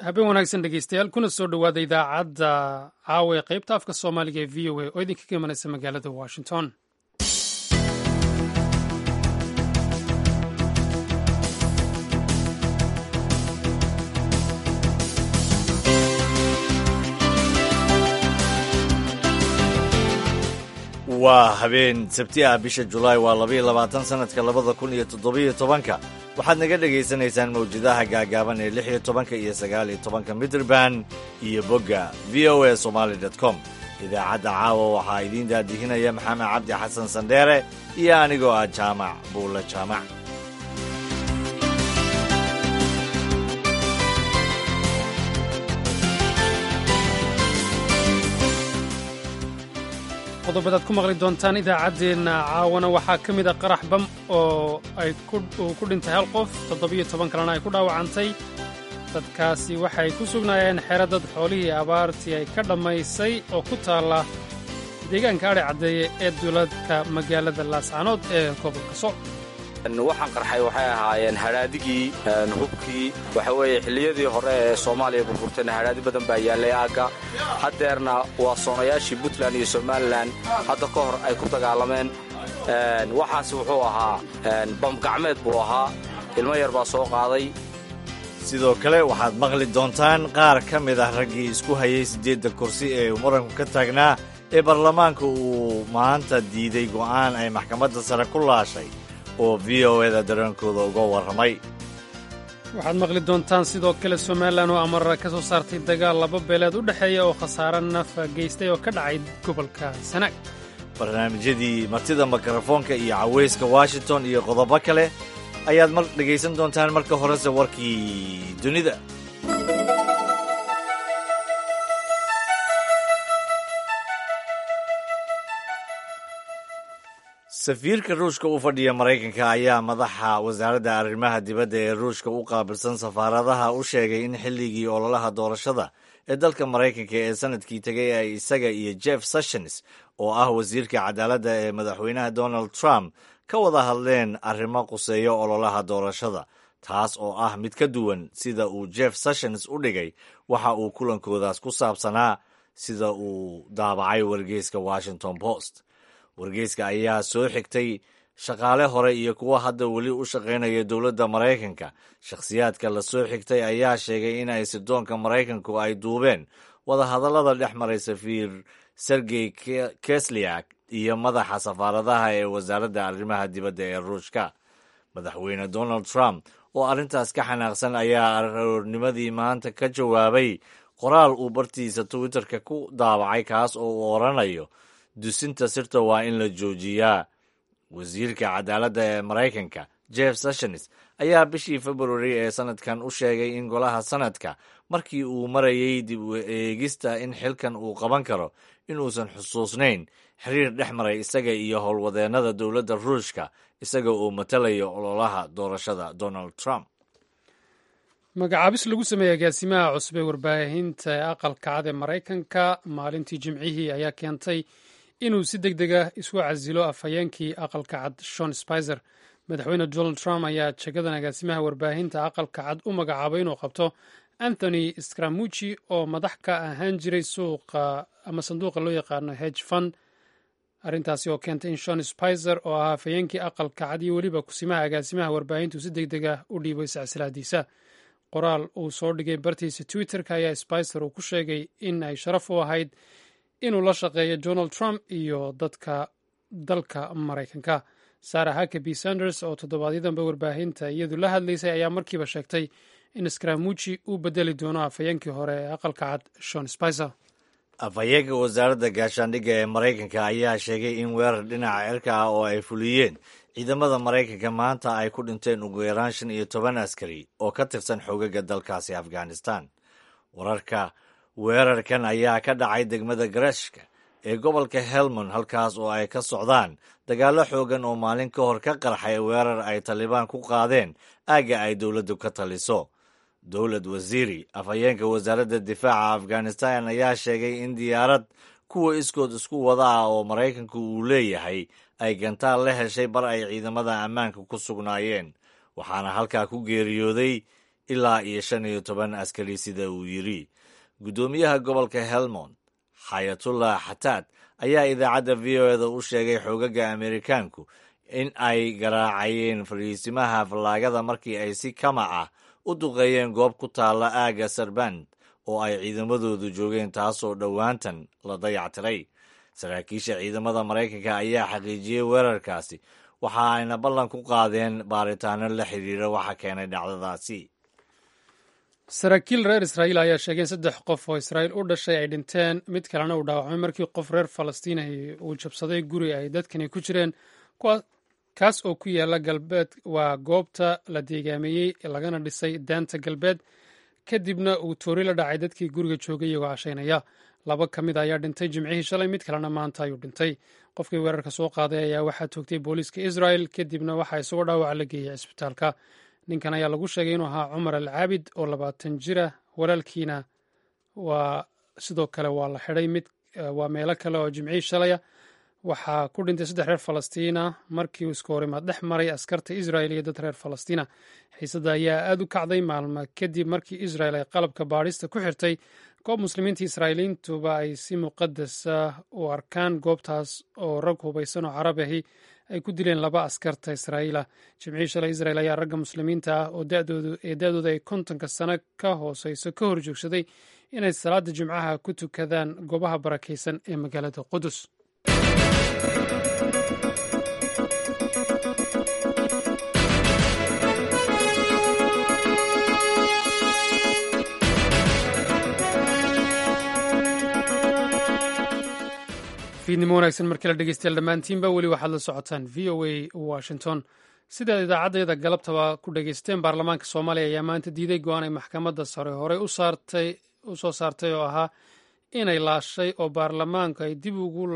habeen wanaagsan dhegeystayaal kuna soo dhowaada idaacadda caawa ee qaybta afka soomaaliga ee v o a oo idinka ka imanaysa magaalada washington waa habeen sabti ah bisha julaay waa labaiyo labaatan sanadka labada kun iyo toddobiyo tobanka waxaad naga dhegaysanaysaan mawjadaha gaagaaban ee lix iyo tobanka iyo sagaal iyo tobanka mitrband iyo bogga v o a somaali dot com idaacadda caawa waxaa idiin daadihinaya maxamed cabdi xasan sandheere iyo anigoo ah jaamac buulle jaamac qodobadaad ku maqli doontaan idaacaddeenna caawana waxaa ka mid a qarax bam oo ay uu ku dhintay hal qof toddobiyo toban kalena ay ku dhaawacantay dadkaasi waxay ku sugnaayeen xero dad xoolihii abaartii ay ka dhammaysay oo ku taalla deegaanka adhi caddeeye ee duuladka magaalada laascanood ee gobolka soc waxaan qarxay waxay ahaayeen hadhaadigii hubkii waxa weeye xilliyadii hore ee soomaaliya burburtayna hadhaadi badan baa yaallay aagga haddeerna waa soonayaashii puntland iyo somalilan hadda ka hor ay ku dagaalameen waxaas wuxuu ahaa bamgacmeed buu ahaa ilmo yar baa soo qaaday sidoo kale waxaad maqli doontaan qaar ka mid ah raggii isku hayay siddeedda kursi ee uu muranku ka taagnaa ee baarlamaanka uu maanta diiday go'aan ay maxkamadda sare ku laashay oo v o eda dareenkooda uga warramay waxaad maqli doontaan sidoo kale somalilan oo amarara ka soo saartay dagaal laba beeleed u dhexeeya oo khasaare nafa geystay oo ka dhacay gobolka sanaag barnaamijyadii martida mikrofoonka iyo cawayska washington iyo qodobo kale ayaad mar dhegaysan doontaan marka horese warkii dunida safiirka ruushka u fadhiya maraykanka ayaa madaxa wasaaradda arrimaha dibadda ee ruushka u qaabilsan safaaradaha u sheegay in xilligii ololaha doorashada ee dalka maraykanka ee sanadkii tegay ay isaga iyo jeff sessions oo ah wasiirka cadaaladda ee madaxweynaha donald trump ka wada hadleen arrimo quseeyo ololaha doorashada taas oo ah mid ka duwan sida uu jeff sessions u dhigay waxa uu kulankoodaas ku saabsanaa sida uu daabacay wargeyska washington post wargeyska ayaa soo xigtay shaqaale hore iyo kuwa hadda weli u shaqaynaya dowladda maraykanka shakhsiyaadka la soo xigtay ayaa sheegay in ay sirdoonka maraykanku ay duubeen wadahadallada dhex maray safiir sergey kesliak iyo madaxa safaaradaha ee wasaaradda arrimaha dibadda ee ruushka madaxweyne donald trump oo arrintaas ka xanaaqsan ayaa aroornimadii maanta ka jawaabay qoraal uu bartiisa twitterka ku daabacay kaas oo uu odhanayo dusinta sirta waa in la joojiyaa wasiirka cadaaladda ee maraykanka jeff sessions ayaa bishii februari ee sanadkan u sheegay in golaha sanadka markii uu marayay dib u eegista in xilkan uu qaban karo inuusan xusuusnayn xiriir dhex maray isaga iyo howlwadeennada dowladda ruushka isaga oo matalaya ololaha doorashada donald trump magacaabis lagu sameeyey agaasimaha cusub ee warbaahinta ee aqalka cad ee maraykanka maalintii jimcihii ayaa keentay inuu si deg deg ah isu casilo afhayeenkii aqalka cad shon spizer madaxweyne donald trump ayaa jagadan agaasimaha warbaahinta aqalka cad u magacaabay inuu qabto anthony scramucci oo madax ka ahaan jiray suuqa ama sanduuqa loo yaqaano hedge fund arrintaasi oo keentay in shon spizer oo ahaa afhayeenkii aqalka cad iyo weliba kusimaha agaasimaha warbaahintu si deg deg ah u dhiibay silsilaadiisa qoraal uu soo dhigay bartiisa twitterka ayaa spicer uu ku sheegay in ay sharaf u ahayd inuu la shaqeeyo donald trump iyo dadka dalka maraykanka sarah hakaby sanders oo toddobaadyadamba warbaahinta iyadu la hadlaysay ayaa markiiba sheegtay in scramucci uu bedeli doono afhayeenkii hore ee aqalka cad shon spicer afhayeenka wasaaradda gaashaandhigga ee maraykanka ayaa sheegay in weerar dhinaca cirka ah oo ay fuliyeen ciidamada maraykanka maanta ay ku dhinteen ugu yaraan shan iyo toban askari oo ka tirsan xogaga dalkaasi afghanistan wararka weerarkan ayaa ka dhacay degmada garashka ee gobolka helmond halkaas oo ay ka socdaan dagaallo xoogan oo maalin ka hor ka qarxay weerar ay talibaan ku qaadeen aagga ay dowladdu ka taliso dowlad wasiiri afhayeenka wasaaradda difaaca afghanistan ayaa sheegay in diyaarad kuwa iskood isku wada ah oo maraykanku uu leeyahay ay gantaal la heshay bar ay ciidamada ammaanka ku sugnaayeen waxaana halkaa ku geeriyooday ilaa iyo shan iyo toban askari sida uu yidhi guddoomiyaha gobolka helmond xayatullah xataad ayaa idaacadda v o eda u sheegay xoogaga amerikaanku in ay garaacayeen fariisimaha fallaagada markii ay si kamac ah u duqeeyeen goob ku taalla aagga sarband oo ay ciidamadoodu joogeen taasoo dhowaantan la dayactiray saraakiisha ciidamada maraykanka ayaa xaqiijiyey weerarkaasi waxa ayna ballan ku qaadeen baaritaano la xiriira waxa keenay dhacdadaasi saraakiil reer israa'iil ayaa sheegeen saddex qof oo israa'iil u dhashay ay dhinteen mid kalena uu dhaawacmay markii qof reer falastiin ahi uu jabsaday guri ay dadkani ku jireen kaas oo ku yaala galbeed waa goobta la deegaameeyey lagana dhisay daanta galbeed kadibna uu toori la dhacay dadkii guriga joogay iyagoo cashaynaya laba ka mid ayaa dhintay jimcihii shalay mid kalena maanta ayuu dhintay qofkii weerarka soo qaaday ayaa waxaa toogtay booliiska israel kadibna waxaa isagoo dhaawaca la geeyey cisbitaalka ninkan ayaa lagu sheegay inuu ahaa cumar al caabid oo labaatan jira walaalkiina waa sidoo kale waa la xidhay mid waa meelo kale oo jimcihii shalaya waxaa ku dhintay saddex reer falastiina markii uu iska horimaad dhex maray askarta israel iyo dad reer falastiina xiisadda ayaa aad u kacday maalmo kadib markii israel ay qalabka baadhista ku xirtay goob muslimiinta israa'iiliintuba ay si muqadasa u arkaan goobtaas oo rag hubaysan oo carab ahi ay ku dileen laba askarta israa'iila jimcihii shalay israel ayaa ragga muslimiinta ah oo ee da-dooda ay kontonka sano ka hooseyso ka hor joogsaday inay salaada jimcaha ku tukadaan goobaha barakaysan ee magaalada qudus fiidnimo wanaagsan markii la dhegeystayaal dhammaantiinba weli waxaad la socotaan v o a washington sidaad idaacaddayada galabtaba ku dhegeysteen baarlamaanka soomaaliya ayaa maanta diiday go-aan ay maxkamadda sare horey u soo saartay oo ahaa inay laashay oo baarlamaanku ay dib ugu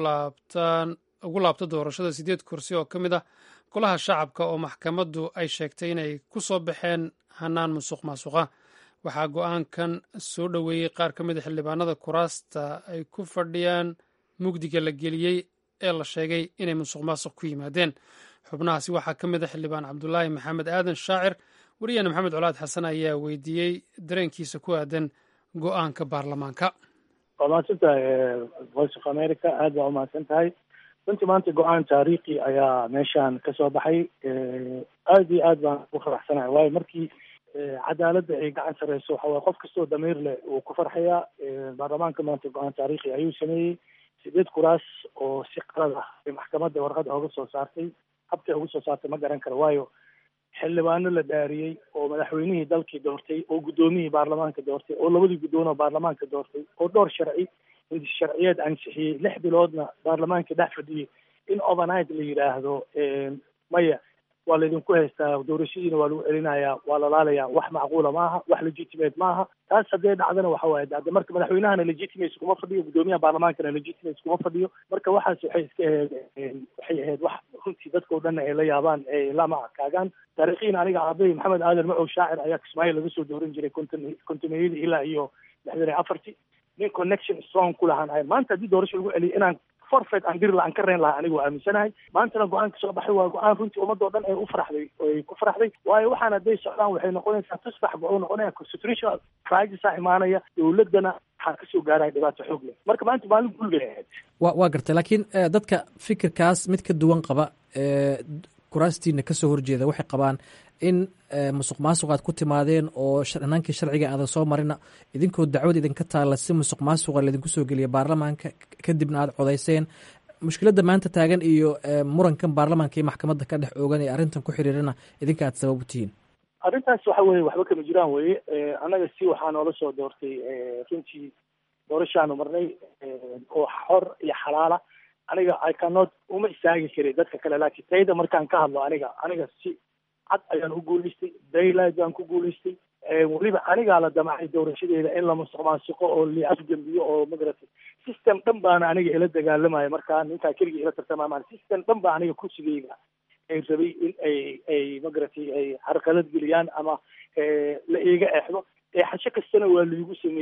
laabto doorashada sideed kursi oo ka mid ah golaha shacabka oo maxkamaddu ay sheegtay inay ku soo baxeen hanaan musuq maasuqa waxaa go-aankan soo dhoweeyey qaar ka mid a xildhibaanada kuraasta ay ku fadhiyaan mugdiga la geliyey ee la sheegay inay musuq maasuq ku yimaadeen xubnahaasi waxaa ka mid a xildhibaan cabdulaahi maxamed aadan shaacir wariyaane maxamed colaad xasan ayaa weydiiyey dareenkiisa ku aadan go-aanka baarlamaanka waa mahadsan tahay voice of america aad baa umahadsan tahay runtii maanta go-aan taariikhi ayaa meeshaan kasoo baxay aad iyo aad baan ugu faraxsanahay waayo markii cadaaladda ay gacan sareyso waxa waye qof kastoo damiir leh uu ku farxayaa baarlamaanka maanta go-aan taariikhi ayuu sameeyey sideed kuraas oo si qalad ah ay maxkamadda warqada oga soo saartay habkay uga soo saartay ma garan karo waayo xildhibaano la dhaariyey oo madaxweynihii dalkii doortay oo guddoomiyihii baarlamaanka doortay oo labadii guddoon oo baarlamaanka doortay oo dhowr sharci sharciyeed ansixiyey lix biloodna baarlamaanka dhex fadhiyey in overnight la yidhaahdo maya waa laydinku haystaa doorashadiina waa lagu celinayaa waa lalaalayaa wax macquula maaha wax legitimate maaha taas haddee dhacdana waxa waaye de marka madaxweynahana legitimate kuma fadhiyo guddoomiyaha baarlamaankana legitimate kuma fadhiyo marka waxaas waxay iska ahayd waxay ahayd wax runtii dadka o dhanna ay la yaabaan ay lama kaagaan taariikhiin aniga aabay maxamed aadan macow shaacir ayaa kismaayo laga soo dooran jiray konton kontoniyadii ilaa iyo lixdan iyo afartii nin connection strong ku lahaan ahay maanta haddii doorasho lagu celiyo inaan forfeit aan diri lahaan ka reyn lahaa anigu aaminsanahay maantana go-aanka soo baxay waa go-aan runtii ummadoo dhan ay u faraxday ay ku faraxday waayo waxaan hadday socdaan waxay noqonaysaa tusbax wuxuu noqonaya constitutional crisis-a imaanaya dowladdana waxaa kasoo gaaraya dhibaato xoog leh marka maanta maalin guulbay ahayd wa waa gartay laakiin dadka fikirkaas mid ka duwan qaba kuraastiina kasoo horjeeda waxay qabaan in musuq maasuq aad ku timaadeen oo hanaankii sharciga aadan soo marina idinkoo dacwad idinka taalla si musuq maasuqa laydinku soo geliya baarlamaanka kadibna aad codayseen mushkiladda maanta taagan iyo murankan baarlamaanka iyo maxkamadda ka dhex oogan ee arrintan ku xiriirana idinka aad sabab u tihiin arrintaas waxa weye waxba kama jiraan weye annaga si waxaa noola soo doortay runtii doorashaanu marnay oo xor iyo xalaala aniga i cannot uma istaagi karay dadka kale laakiin tayda markaan ka hadlo aniga aniga si cad ayaan u guulaystay daylight baan ku guulaystay weliba anigaa la damacay doorashadeeda in la musuq maasuqo oo la afgembiyo oo magaratay system dhan baana aniga ila dagaalamaya markaa ninkaa keligii ila tartamamaan system dhan baa aniga kursigeyga ay rabay in ay ay magaratay ay carqalad geliyaan ama la iiga exdo eexasho kastana waa laigu sameeyey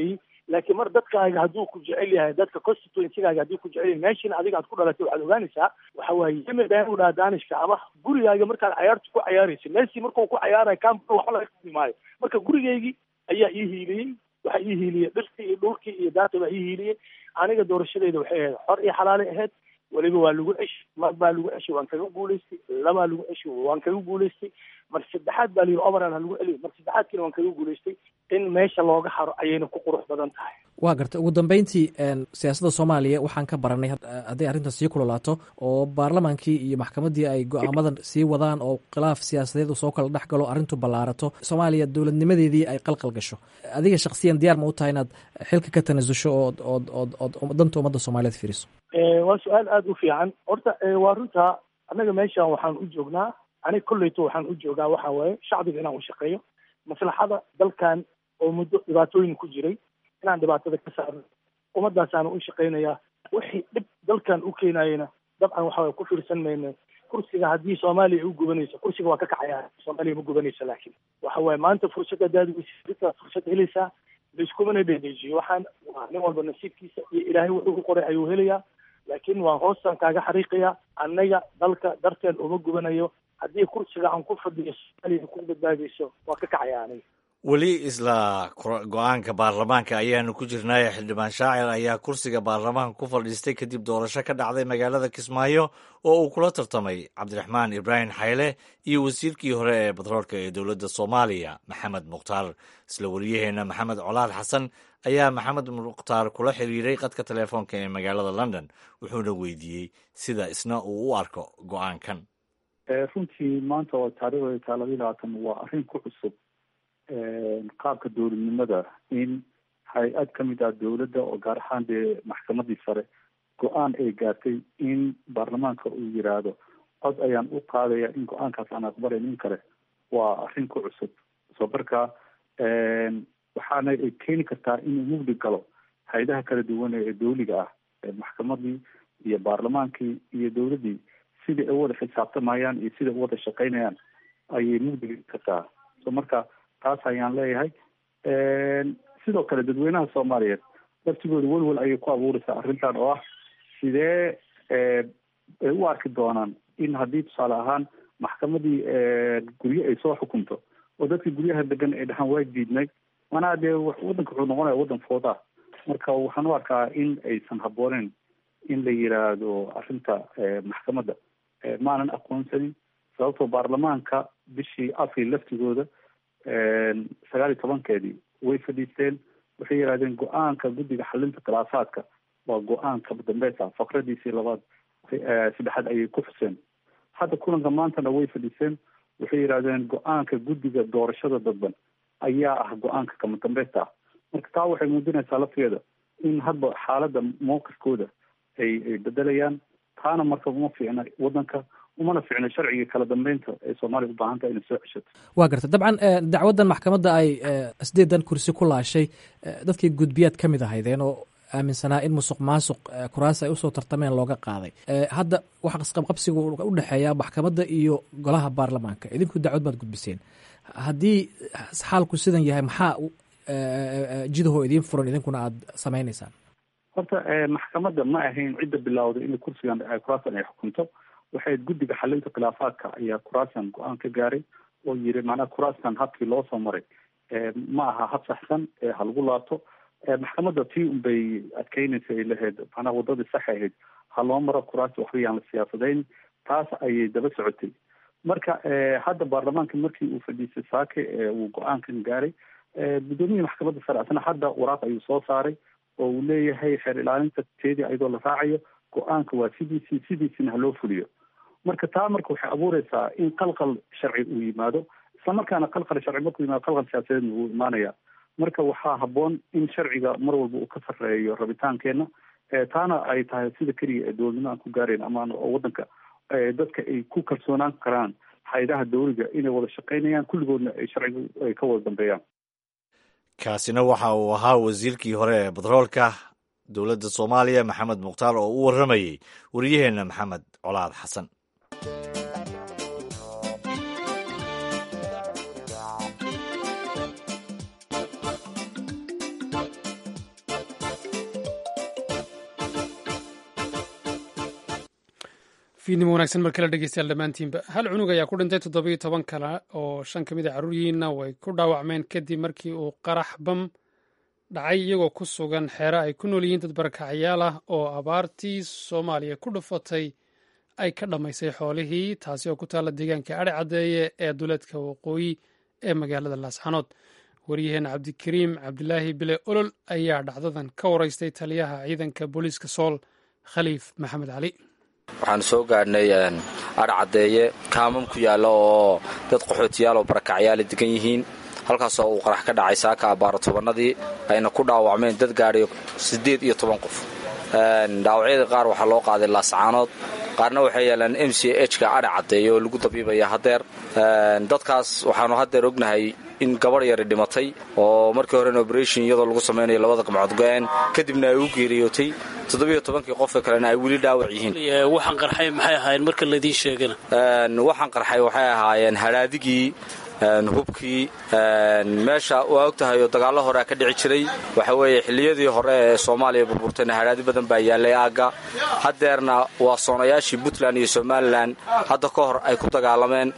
laakiin mar dadkaaga hadduu ku jecel yahay dadka constituencygaaga haddii ku jecel yahay meeshiina adiga aad ku dhalatay waxaad ogaanaysaa waxa waaye yemen baan u dhaha daanishka ama gurigaaga markaad cayaarta ku cayaaraysa messi markuu ku cayaarayo camp waxba laga qadi maayo marka gurigaygii ayaa ii hiiliyey waxaa ii hiiliyey dhirtii iyo dhulkii iyo daata baa ii hiiliyey aniga doorashadeyda waxay ahayd xor iyo xalaalay ahayd weliba waa lagu ceshi mar baa lagu ceshi waan kaga guulaystay labaa lagu ceshi waan kaga guulaystay mar saddexaad baa layidhi overall ha lagu celiyo mar saddexaadkiina waan kaga guulaystay in meesha looga haro ayayna ku qurux badan tahay waa gartay ugu dambeyntii siyaasadda soomaaliya waxaan ka baranay hadday arrintan sii kulolaato oo baarlamaankii iyo maxkamaddii ay go-aamadan sii wadaan oo khilaaf siyaasadeed soo kala dhex galo arrintu ballaarato soomaaliya dowladnimadeedii ay qalqal gasho adiga shaksiyan diyaar ma u tahay inaad xilka ka tanasusho ood ood ood ood danta ummadda soomaaliyeed fiiriso waa su-aal aada u fiican horta waa runta annaga meeshan waxaan u joognaa aniga kolleyto waxaan u joogaa waxa waaye shacbiga inaan u shaqeeyo maslaxada dalkan oo muddo dhibaatooyin ku jiray inaan dhibaatada ka saarno ummadaasaana u shaqeynayaa wixii dhib dalkan u keenayena dabcan waxa waye ku fiirsan mayno kursiga haddii soomaaliya ay u gubanayso kursiga waa ka kacaya soomaaliya ma gubanayso laakiin waxa waaye maanta fursad haddaad weysa fursad helaysaa laiskumana dhedheejiyo waxaan waa nin walba nasiibkiisa iyo ilaahay wuxuu ku qoray ayuu helayaa laakiin waan hoostan kaaga xariiqayaa annaga dalka darteen uma gubanayo haddii kursiga aan ku fadhiyo soomaaliya ku badbaadayso waa ka kacaya aniga weli isla go-aanka baarlamaanka ayaanu ku jirnaaye xildhibaan shaacir ayaa kursiga baarlamaanka ku fadhiistay kadib doorasho ka dhacday magaalada kismaayo oo uu kula tartamay cabdiraxmaan ibraahim xayle iyo wasiirkii hore ee batroolka ee dowladda soomaaliya maxamed mukhtaar isla wariyaheenna maxamed colaad xasan ayaa maxamed mukhtaar kula xiriiray qadka telefoonka ee magaalada london wuxuuna weydiiyey sida isna uu u arko go-aankan runtii maanta oo taariikhda taa labayi labaatan waa arrin ku cusub qaabka dowladnimada in hay-ad ka mid ah dowladda oo gaar ahaan dee maxkamadii sare go-aan ay gaartay in baarlamaanka uu yiraahdo cod ayaan u qaadaya in go-aankaas aan aqbalayn in kale waa arrin ku cusub soo marka waxaana ay keeni kartaa inuu mugdi galo hay-adaha kala duwan ee dowliga ah maxkamadii iyo baarlamaankii iyo dowladdii sidai ay u wada xisaabtamayaan iyo sida u wada shaqeynayaan ayay mugdi kartaa so marka taas ayaan leeyahay sidoo kale dadweynaha soomaaliyeed laftigooda welwel ayay ku abuureysaa arrintan oo ah sidee ay u arki doonaan in haddii tusaale ahaan maxkamadii guryo ay soo xukunto oo dadka guryaha degan ay dhahaan waa diidnay manaa dee waddanka wuxuu noqonaya waddan fooda marka waxaan u arkaa in aysan habbooneyn in la yiraahdo arrinta maxkamadda maanan aqoonsanin sababtoo baarlamaanka bishii afril laftigooda sagaal iyo tobankeedii way fadhiisteen waxay yidhahdeen go-aanka guddiga xalinta khilaafaadka waa go-aanka dambeys ah faqradiisii labaad saddexaad ayay ku xuseen hadda kulanka maantana way fadhiiseen waxay yidhahdeen go-aanka guddiga doorashada dadban ayaa ah go-aanka kama dambeysta ah marka taa waxay muujinaysaa lafteeda in hadba xaaladda mowqifkooda ay ay bedelayaan taana marka uma fiicna waddanka umana fiicno sharciga kala dambeynta ee soomaaliya u baahan tahay inay soo ceshato waa garta dabcan dacwaddan maxkamadda ay sideedan kursi ku laashay dadkii gudbiyaad ka mid ahaydeen oo aaminsanaa in musuq maasuq kuraas ay usoo tartameen looga qaaday hadda waxa qasqabqabsiga u dhexeeya maxkamadda iyo golaha baarlamaanka idinku dacwad baad gudbiseen haddii xaalku sidan yahay maxaa jidahoo idiin furan idinkuna aada samaynaysaan horta maxkamadda ma ahayn cidda bilowday in kursigan kuraasan ay xukunto waxay guddiga xalinta khilaafaadka ayaa kuraasan go-aan ka gaaray oo yiri macnaha kuraaskan habkii loo soo maray ma aha hab saxsan ha lagu laabto maxkamadda tii unbay adkeynaysa ay lahayd macnaha waddadii sax ahayd ha loo maro kuraasta waxba yaan la siyaasadayn taas ayay daba socotay marka hadda baarlamaanka markii uu fadhiisay saake uu go-aankan gaaray guddoomiyihii maxkamadda sare asna hadda waraaq ayuu soo saaray oo uu leeyahay xeer ilaalinta teedii ayadoo la raacayo go-aanka waa sidiisii sidiisina ha loo fuliyo marka taa marka waxay abuureysaa in qalqal sharci uu yimaado islamarkaana qalqal sharci markuu yimaado qalqal siyaasadeedna wuu imaanaya marka waxaa habboon in sharciga mar walba uu ka sarreeyo rabitaankeenna taana ay tahay sida keliya ee dowladnimo aan ku gaarayn amaan oo waddanka dadka ay ku kalsoonaan karaan hay-adaha dowliga inay wada shaqeynayaan kulligoodna ay sharciga ay ka wada dambeeyaan kaasina waxa uu ahaa wasiirkii hore ee batroolka dowladda soomaaliya maxamed mukhtaar oo u warramayey wariyaheenna maxamed colaad xasan fiidnimo wanaagsan mar kale dhegeystayaal dhammaantiinba hal cunug ayaa ku dhintay toddobiyo toban kale oo shan ka mid a carruuryihiinna way ku dhaawacmeen kadib markii uu qarax bam dhacay iyagoo ku sugan xeero ay ku nool yihiin dad barakacayaal ah oo abaartii soomaaliya ku dhufatay ay ka dhammaysay xoolihii taasi oo ku taalla deegaanka adhe caddeeye ee duleedka waqooyi ee magaalada laasxanood waryaheena cabdikariim cabdilaahi bile olol ayaa dhacdadan ka waraystay taliyaha ciidanka booliiska sool khaliif maxamed cali waxaan soo gaadhnay adha caddeeye kaamam ku yaalla oo dad qaxootiyaal oo barakacyaala degan yihiin halkaasoo uu qarax ka dhacay saaka abbaaro tobannadii ayna ku dhaawacmeen dad gaadhay siddeed iyo toban qof dhaawacyada qaar waxaa loo qaaday laascaanood qaarna waxay yaalaan m c h ka adha caddeeye oo lagu dabiibaya haddeer dadkaas waxaanu haddeer ognahay in gabadh yari dhimatay oo markii horena oberation iyadoo lagu samaynayo labada gamcood go-een kadibna ay u geeriyootay toddobiyo tobankii qofka kalena ay weli dhaawac yihiin waxaan qarxay maxay ahaayeen marka laidiin sheegana waxaan qarxay waxay ahaayeen hadhaadigii hubkii meesha waa og tahay oo dagaallo horea ka dhici jiray waxa weeye xilliyadii hore ee soomaaliya burburtayna hadhaadi badan baa yaallay aagga haddeerna waa soonayaashii puntland iyo somalilan hadda ka hor ay ku dagaalameen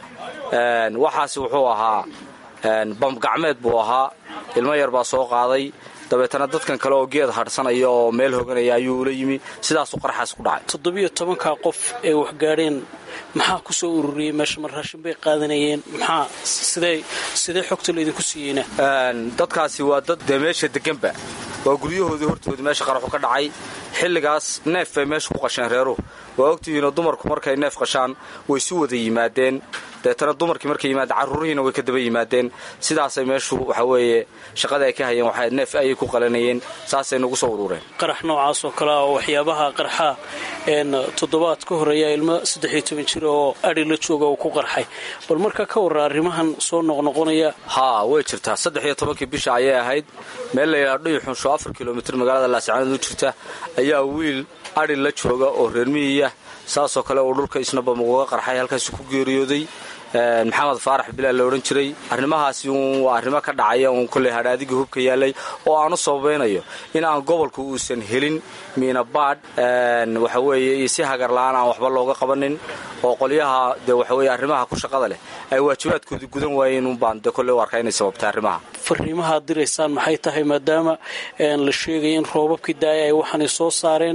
waxaasi wuxuu ahaa bambgacmeed buu ahaa ilmo yar baa soo qaaday dabeetana dadkan kale oo geed hadhsanaya oo meel hoganaya ayuu ula yimi sidaasuu qaraxaas ku dhacay toddobiyo tobankaa qof ee waxgaadheen maxaa ku soo ururiyey meesha mar raashin bay qaadanayeen maxaa sidee sidee xogta laydinku siiyeyna dadkaasi waa dad dee meesha deganba waa guryahoodii hortoodii meesha qaraxu ka dhacay xilligaas neef bay meesha ku qasheen reeruhu waa ogtihiinoo dumarku markay neef qashaan way si wada yimaadeen deetana dumarkii markay yimaadeen carruurihiina way ka daba yimaadeen sidaasay meeshu waxa weeye shaqada ay ka hayeen waxay neef ayay ku qalanayeen saasay nagu soo urureen qarax noocaas oo kale ah oo waxyaabaha qarxa toddobaad ka horeeya ilmo saddexiyo toban jir oo adhi la jooga uu ku qarxay bal marka ka warra arrimahan soo noqnoqonaya haa way jirtaa saddex iyo tobankii bisha ayay ahayd meel layidhaha dhuyuxunsho afar kilomitir magaalada laascaanood u jirta ayaa wiil adhi la jooga oo reermihiyah saasoo kale uu dhulka isnabam uga qarxay halkaasuu ku geeriyooday maxamed faarax bilaal la odhan jiray arrimahaasi uun waa arrimo ka dhacaya uun kolley hadhaadigii hubka yaallay oo aan u sababaynayo in aan gobolku uusan helin miinabaadh waxa weeye iyo si hagar la'aan aan waxba looga qabanin oo qolyaha dee waxa weeye arrimaha ku shaqada leh ay waajibaadkoodii gudan waayeen uunbaan dee kolley u arkaa inay sababtay arrimaha fariimahaad diraysaan maxay tahay maadaama la sheegaya in roobabkii daaya ay waxaanay soo saareen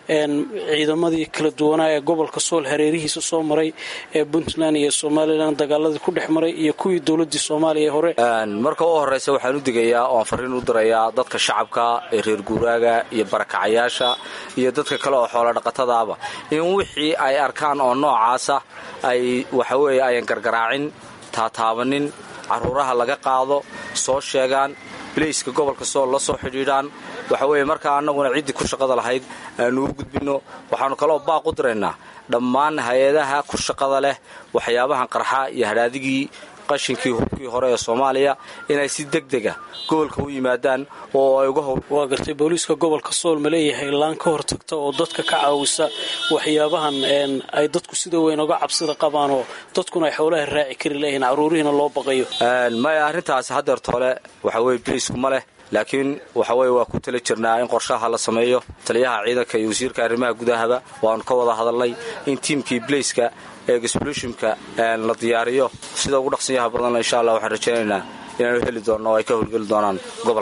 ciidamadii kala duwanaa ee gobolka sool hareerihiisa soo maray ee puntland iyo somalilan dagaaladii ku dhex maray iyo kuwii dowladii soomaaliya hore marka u horraysa waxaan u digayaa oo aan fariin u dirayaa dadka shacabka ee reer guuraaga iyo barakacayaasha iyo dadka kale oo xoola dhaqatadaaba in wixii ay arkaan oo noocaasa ay waxaweeye ayan gargaraacin taataabanin carruuraha laga qaado soo sheegaan bilayska gobolka sool la soo xidhiidhaan waxa weeye markaa annaguna ciddii ku shaqada lahayd aanu u gudbinno waxaannu kaloo baaq u diraynaa dhammaan hay-adaha ku shaqada leh waxyaabahan qarxa iyo hadhaadigii qashinkii hubkii hore ee soomaaliya inay si deg dega gobolka u yimaadaan oo ay uga howl waa gartay booliiska gobolka sool ma leeyahay laan ka hortagta oo dadka ka caawisa waxyaabahan ay dadku sida weyn uga cabsida qabaan oo dadkuna ay xoolaha raaci kari layihiin carruurihiina loo baqayo maya arrintaasi haddeer toole waxa weye biliisku ma leh laakiin waxa weye waa ku tala jirnaa in qorshaha la sameeyo taliyaha ciidanka iyo wasiirka arrimaha gudahaba waanu ka wada hadalnay in tiimkii bilayska ee gasblushimka la diyaariyo sida ugu dhaqsanyaha badanna insha allah waxaan rajaynaynaa inaanu heli doonno oo ay ka howlgeli doonaan gobol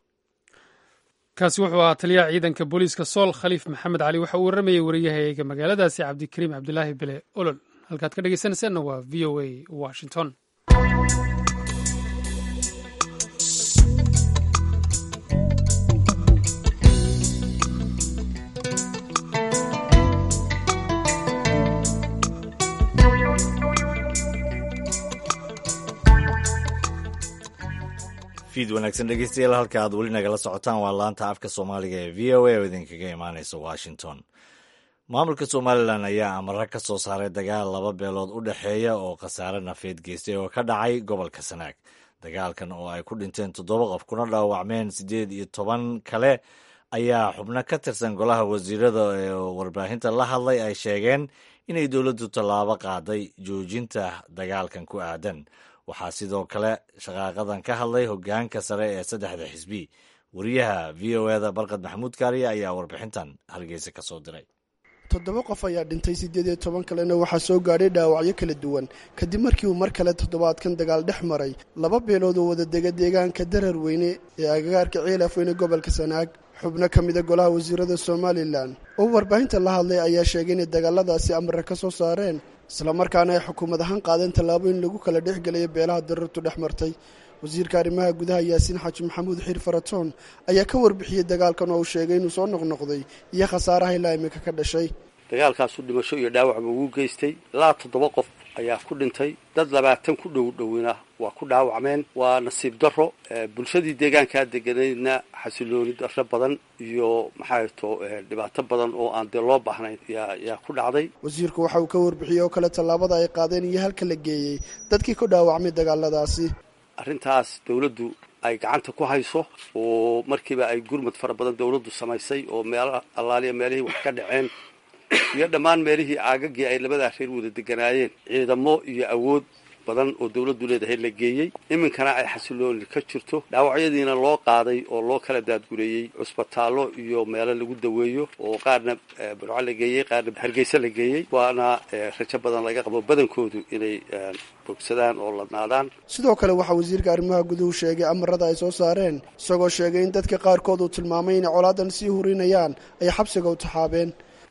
kaasi wuxuu ahaa taliyaha ciidanka booliiska sool khaliif maxamed cali waxa uu warramayay wariyahayga magaaladaasi cabdikariim cabdilaahi bele olol halkaad ka dhegeysanaysaanna waa v o a washington fiid wanaagsan dhegeystayaal halka aad weli nagala socotaan waa laanta afka soomaaliga ee v o a oo idinkaga imaaneysa washington maamulka somalilan ayaa amara ka soo saaray dagaal laba beelood u dhexeeya oo khasaare nafeed geystay oo ka dhacay gobolka sanaag dagaalkan oo ay ku dhinteen toddoba qof kuna dhaawacmeen siddeed iyo toban kale ayaa xubno ka tirsan golaha wasiirada ee warbaahinta la hadlay ay sheegeen inay dowladdu tallaabo qaaday joojinta dagaalkan ku aadan waxaa sidoo kale shaqaaqadan ka hadlay hoggaanka sare ee saddexda xisbi wariyaha v o eda barkad maxamuud kaariya ayaa warbixintan hargeysa ka soo diray toddoba qof ayaa dhintay siddeed iyo toban kalena waxaa soo gaadhay dhaawacyo kala duwan kadib markii uu mar kale toddobaadkan dagaal dhex maray laba beelood oo wada dega deegaanka darar weyne ee agagaarka ciilaf weyne gobolka sanaag xubno ka mida golaha wasiirada somalilan oo warbaahinta la hadlay ayaa sheegay inay dagaaladaasi amare ka soo saareen islamarkaana ay xukuumad ahaan qaadeen tallaabo in lagu kala dhexgelayo beelaha darartu dhex martay wasiirka arrimaha gudaha yaasiin xaaji maxamuud xiir faratoon ayaa ka warbixiyey dagaalkan oo uu sheegay inuu soo noqnoqday iyo khasaaraha ilaa imika ka dhashay dagaalkaasu dhimasho iyo dhaawacba ugu geystay ilaa toddoba qof ayaa ku dhintay dad labaatan ku dhow dhowina waa ku dhaawacmeen waa nasiib darro bulshadii deegaankaa deganaydna xasilooni darro badan iyo maxaa to dhibaato badan oo aan dee loo baahnayn yaa ku dhacday wasiirku waxa uu ka warbixiyey oo kale tallaabada ay qaadeen iyo halka la geeyey dadkii ku dhaawacmay dagaaladaasi arrintaas dawladdu ay gacanta ku hayso oo markiiba ay gurmad fara badan dawladdu samaysay oo meel allaaliya meelihii wax ka dhaceen iyo dhammaan meelihii aagagii ay labadaa reer wada deganaayeen ciidamo iyo awood badan oo dawladdu leedahay la geeyey iminkana ay xasilooni ka jirto dhaawacyadiina loo qaaday oo loo kala daadgureeyey cusbitaallo iyo meelo lagu daweeyo oo qaarna burco la geeyey qaarna hargeysa la geeyey waana rajo badan laga qabo badankoodu inay bogsadaan oo ladnaadaan sidoo kale waxaa wasiirka arrimaha guduhu sheegay amarada ay soo saareen isagoo sheegay in dadka qaarkood uu tilmaamay inay colaadan sii hurinayaan ay xabsiga u taxaabeen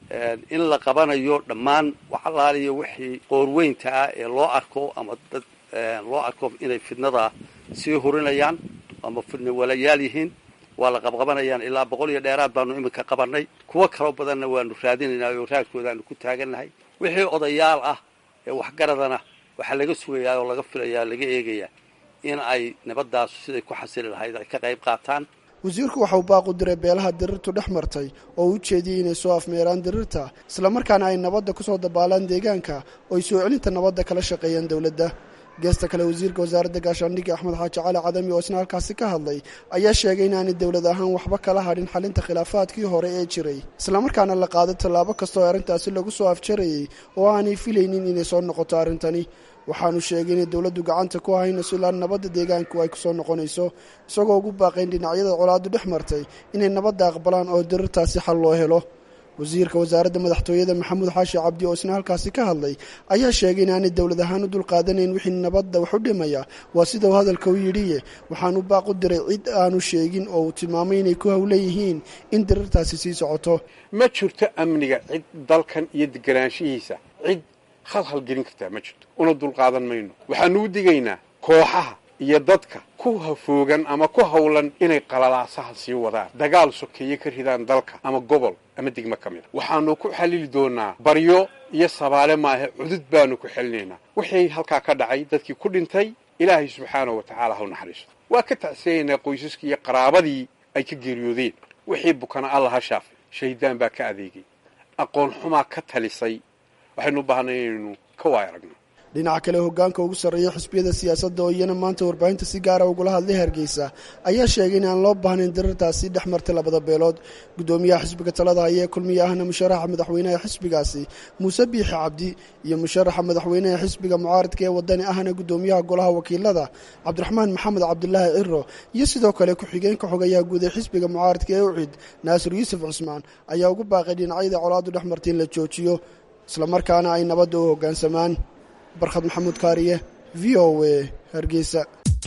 in la qabanayo dhammaan waxalaaliyo wixii qoorweynta ah ee loo arko ama dad loo arko inay fidnada sii hurinayaan ama fidna walayaal yihiin waa la qabqabanayaan ilaa boqol iyo dheeraad baanu iminka qabanay kuwo kaloo badanna waanu raadinaynaa oo raadkoodaanu ku taagannahay wixii odayaal ah ee waxgaradana waxaa laga sugayaa oo laga filayaa laga eegayaa in ay nabadaasu siday ku xasili lahayd ay ka qayb qaataan wasiirku waxa uu baaq u diray beelaha dirirtu dhex martay oo u jeediyey inay soo afmeeraan dirirta islamarkaana ay nabadda ku soo dabaalaan deegaanka oo ay soo celinta nabadda kala shaqeeyaan dowladda geesta kale wasiirka wasaaradda gaashaandhigga axmed xaaji cali cadami oo isna halkaasi ka hadlay ayaa sheegay inaanay dowlad ahaan waxba kala hadhin xalinta khilaafaadkii hore ee jiray islamarkaana la qaaday tallaabo kasta oo arrintaasi lagu soo afjarayay oo aanay filaynin inay soo noqoto arrintani waxaanu sheegay inay dowladdu gacanta ku haynayso ilaa nabadda deegaanku ay kusoo noqonayso isagoo ugu baaqayn dhinacyada colaadu dhex martay inay nabadda aqbalaan oo dirirtaasi xal loo helo wasiirka wasaaradda madaxtooyada maxamuud xaashi cabdi oo isna halkaasi ka hadlay ayaa sheegay inaanay dowlad ahaan u dulqaadanayn wixii nabadda wax u dhimaya waa sida uu hadalka u yidhiye waxaanu baaq u diray cid aanu sheegin oo uu tilmaamay inay ku howleeyihiin in dirirtaasi sii socoto ma jirto amniga cid dalkan iyo deganaanshihiisa cid khalkhal gelin kartaa ma jirto una dulqaadan mayno waxaanu u digaynaa kooxaha iyo dadka ku hafoogan ama ku howlan inay qalalaasaha sii wadaan dagaal sokeeye ka ridaan dalka ama gobol ama degmo ka mida waxaanu ku xallili doonaa baryo iyo sabaale maahe cudud baanu ku xelinaynaa wixii halkaa ka dhacay dadkii ku dhintay ilaahay subxaanahu wa tacaala ha u naxariisto waa ka tacsiyaynaa qoysaskii iyo qaraabadii ay ka geeriyoodeen wixii bukana alla ha shaafay shahiddaan baa ka adeegay aqoon xumaa ka talisay waxaynu u baahnay inaynu ka waay aragno dhinaca kale hoggaanka ugu sarreeya xisbiyada siyaasadda oo iyana maanta warbaahinta si gaara ugula hadlay hargeysa ayaa sheegay in aan loo baahnayn dirirtaasi dhex martay labada beelood guddoomiyaha xisbiga talada ayee kulmiye ahna musharaxa madaxweynaha xisbigaasi muuse biixi cabdi iyo musharaxa madaxweynaha xisbiga mucaaradka ee wadani ahna guddoomiyaha golaha wakiilada cabdiraxmaan maxamed cabdilaahi ciro iyo sidoo kale ku-xigeenka xogayaha guud ee xisbiga mucaaradka ee ucid naasir yuusuf cusmaan ayaa ugu baaqay dhinacyada colaadu dhex martay in la joojiyo islamarkaana ay nabadda u hoggaansamaan barkhad maxamuud kaariye v o a hargeysa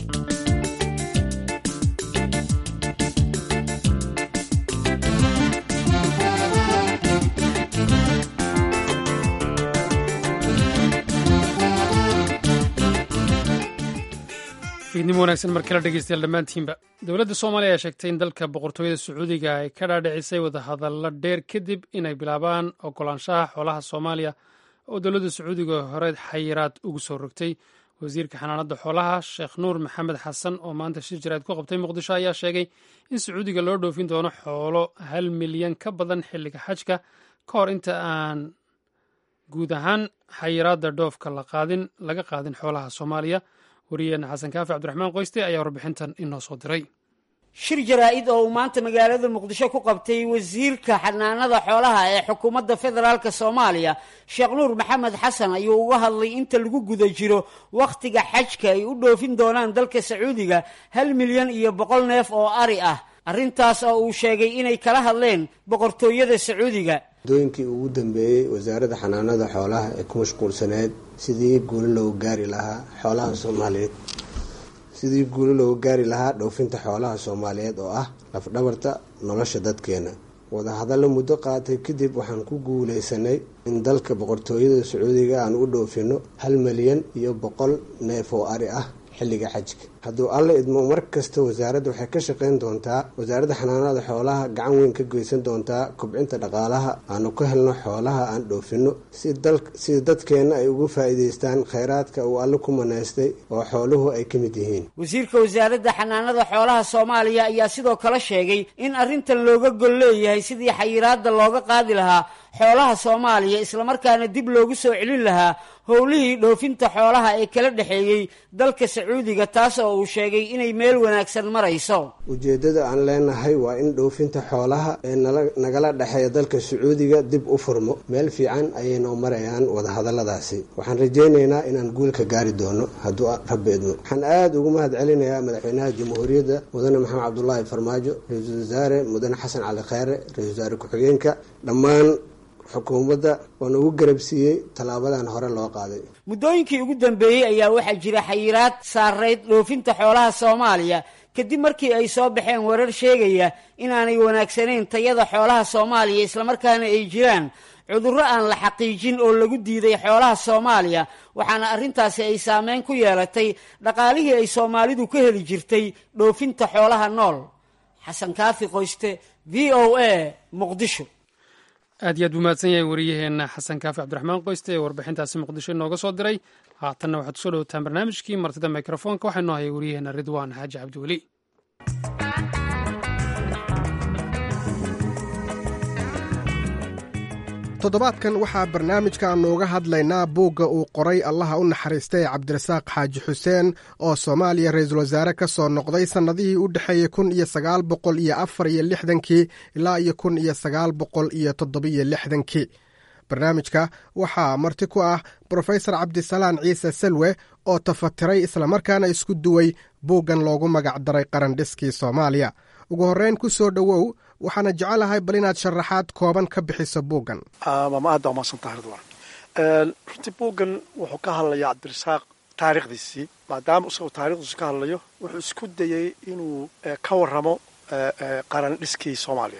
fiidnimo wanaagsan mar kale dhegeystayaal dhammaantiinba dowladda soomaaliya ayaa sheegtay in dalka boqortooyada sacuudiga ay ka dhaadhicisay wadahadallo dheer kadib inay bilaabaan ogolaanshaha xoolaha soomaaliya oo dowladda sacuudiga hore xayiraad ugu soo rogtay wasiirka xanaanada xoolaha sheekh nuur maxamed xasan oo maanta shir jaraad ku qabtay muqdisho ayaa sheegay in sacuudiga loo dhoofin doono xoolo hal milyan ka badan xilliga xajka ka hor inta aan guud ahaan xayiraadda dhoofka laga qaadin xoolaha soomaaliya wariyeena xasan kaafi cabdiraxmaan qoyste ayaa warbixintan inoo soo diray shir jaraa-id oo uu maanta magaalada muqdisho ku qabtay wasiirka xanaanada xoolaha ee xukuumadda federaalk soomaaliya sheekh nuur maxamed xasan ayuu uga hadlay inta lagu guda jiro wakhtiga xajka ay u dhoofin doonaan dalka sacuudiga hal milyan iyo boqol neef oo ari ah arrintaas oo uu sheegay inay kala hadleen boqortooyada sacuudiga muddooyinkii ugu dambeeyey wasaaradda xanaanada xoolaha ee ku mashquulsaneed sidii guuli loogu gaari lahaa xoolaha soomaaliyeed sidii guuli loogu gaari lahaa dhoofinta xoolaha soomaaliyeed oo ah lafdhabarta nolosha dadkeena wadahadallo muddo qaatay kadib waxaan ku guuleysanay in dalka boqortooyada sacuudiga aan u dhoofino hal milyan iyo boqol neef oo ari ah xilliga xajka hadduu alla idmo mar kasta wasaaradda waxay ka shaqeyn doontaa wasaaradda xanaanada xoolaha gacan weyn ka geysan doontaa kobcinta dhaqaalaha aanu ka helno xoolaha aan dhoofino si dadkeenna ay ugu faa'iidaystaan kheyraadka uu alle ku manaystay oo xooluhu ay ka mid yihiin wasiirka wasaaradda xanaanada xoolaha soomaaliya ayaa sidoo kale sheegay in arrintan looga gol leeyahay sidii xayiraadda looga qaadi lahaa xoolaha soomaaliya islamarkaana dib loogu soo celin lahaa howlihii dhoofinta xoolaha ee kala dhexeeyey dalka sacuudiga taas oo uu sheegay inay meel wanaagsan marayso ujeeddada aan leenahay waa in dhoofinta xoolaha ee nagala dhexeeya dalka sacuudiga dib u furmo meel fiican ayaynoo marayaan wadahadalladaasi waxaan rajaynaynaa inaan guul ka gaari doono hadduu rabbi idmo waxaan aada ugu mahad celinayaa madaxweynaha jamhuuriyadda mudane maxamed cabdulaahi farmaajo ra-iisul wasaare mudane xasan cali kheyre ra-isul wasaare ku-xigeenka dhammaan xukuumadda waana ugu garabsiiyey tallaabadan hore loo qaaday muddooyinkii ugu dambeeyey ayaa waxaa jira xayiraad saarayd dhoofinta xoolaha soomaaliya kadib markii ay soo baxeen warar sheegaya inaanay wanaagsanayn tayada xoolaha soomaaliya islamarkaana ay jiraan cudurro aan la xaqiijin oo lagu diiday xoolaha soomaaliya waxaana arrintaasi ay saameyn ku yeelatay dhaqaalihii ay soomaalidu ka heli jirtay dhoofinta xoolaha nool xasan kaafi qoyste v o a muqdisho aad iyo aad buu mahadsan yahay wariyaheenna xasan kaafi cabdiraxmaan qoyste ee warbixintaasi muqdisho inooga soo diray haatanna waxaad kusoo dhowataan barnaamijkii martida mikrofoonka waxaa inoo hayay wariyaheenna ridwaan xaaji cabdiweli toddobaadkan waxaa barnaamijka nooga hadlaynaa buugga uu qoray allaha u naxariistay cabdirasaaq xaaji xuseen oo soomaaliya ra-iisul wasaare ka soo noqday sannadihii u dhexeeyey kun iyo sagaal boqol iyo afar iyo lixdankii ilaa iyo kun iyo sagaal boqol iyo toddobiyo lixdankii barnaamijka waxaa marti ku ah brofesor cabdisalaan ciise salwe oo tafatiray islamarkaana isku duway buuggan loogu magac daray qarandhiskii soomaaliya ugu horreyn ku soo dhowow waxaana jecelahay bal inaad sharaxaad kooban ka bixiso buuggan mama aad baa umaadsantah ridwan runtii buuggan wuxuu ka hadlayaa cabdirasaaq taariikhdiisii maadaama isagoo taarikhdiisu ka hadlayo wuxuu isku dayey inuu ka warramo qaran dhiskii soomaaliya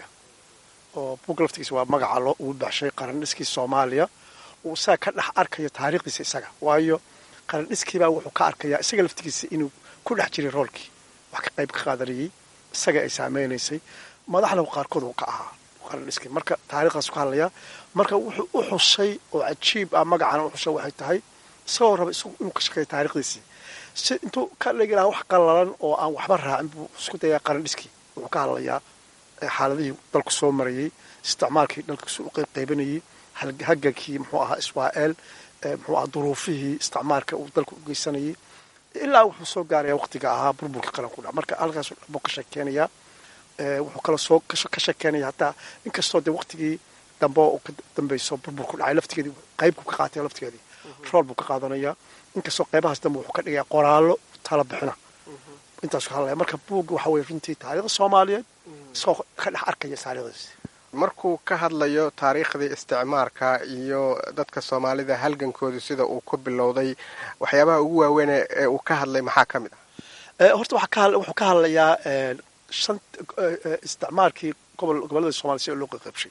oo buugga laftigiisa waa magaca loo ugu baxshay qaran dhiskii soomaaliya uu isaga ka dhex arkayo taariikhdiisa isaga waayo qaran dhiskiibaa wuxuu ka arkayaa isaga laftigiisa inuu ku dhex jiray roolkii wax ka qayb ka qaadanayay isaga ay saameynaysay madaxna qaarkood uu ka ahaa qarandhiski marka taarikhdaas ka hadlayaa marka wuxuu u xusay oo cajiib ah magacana u xusay waxay tahay isagoo raba isagu inuu ka shaqeeyo taarikhdiisii si intuu ka dhigi lahaa wax qallalan oo aan waxba raacin buu isku dayaa qarandhiskii wuxuu ka hadlayaa xaaladihii dalku soo marayey isticmaalkii dalkiisu u qaybqaybanayey hagankii muxuu ahaa israa'el muxuu ahaa duruufihii isticmaalka uu dalku u geysanayay ilaa wuxuu soo gaaraya waqtiga ahaa burburkii qaranku dha marka halkaas buu ka sheekeynayaa wuxuu kala soo ka sheekeynaya hataa inkastoo dee waqtigii dambe oo ka dambeyso burburku dhacay laftigeedii qaybku ka qaatay laftigeedii rool buu ka qaadanayaa inkastoo qaybahaas dambe wuxuu ka dhigaya qoraallo tala bixina intaasu ka hadlaya marka buugga waxa weye runtii taariikhda soomaaliyeed isagoo ka dhex arkaya taarikhdiisi markuu ka hadlayo taariikhdii isticmaarka iyo dadka soomaalida halgankoodu sida uu ku bilowday waxyaabaha ugu waaweyn ee uu ka hadlay maxaa ka mid ah horta wuxuu ka hadlayaa shan isticmaalkii gobol gobollada soomaliya si loo qaybshay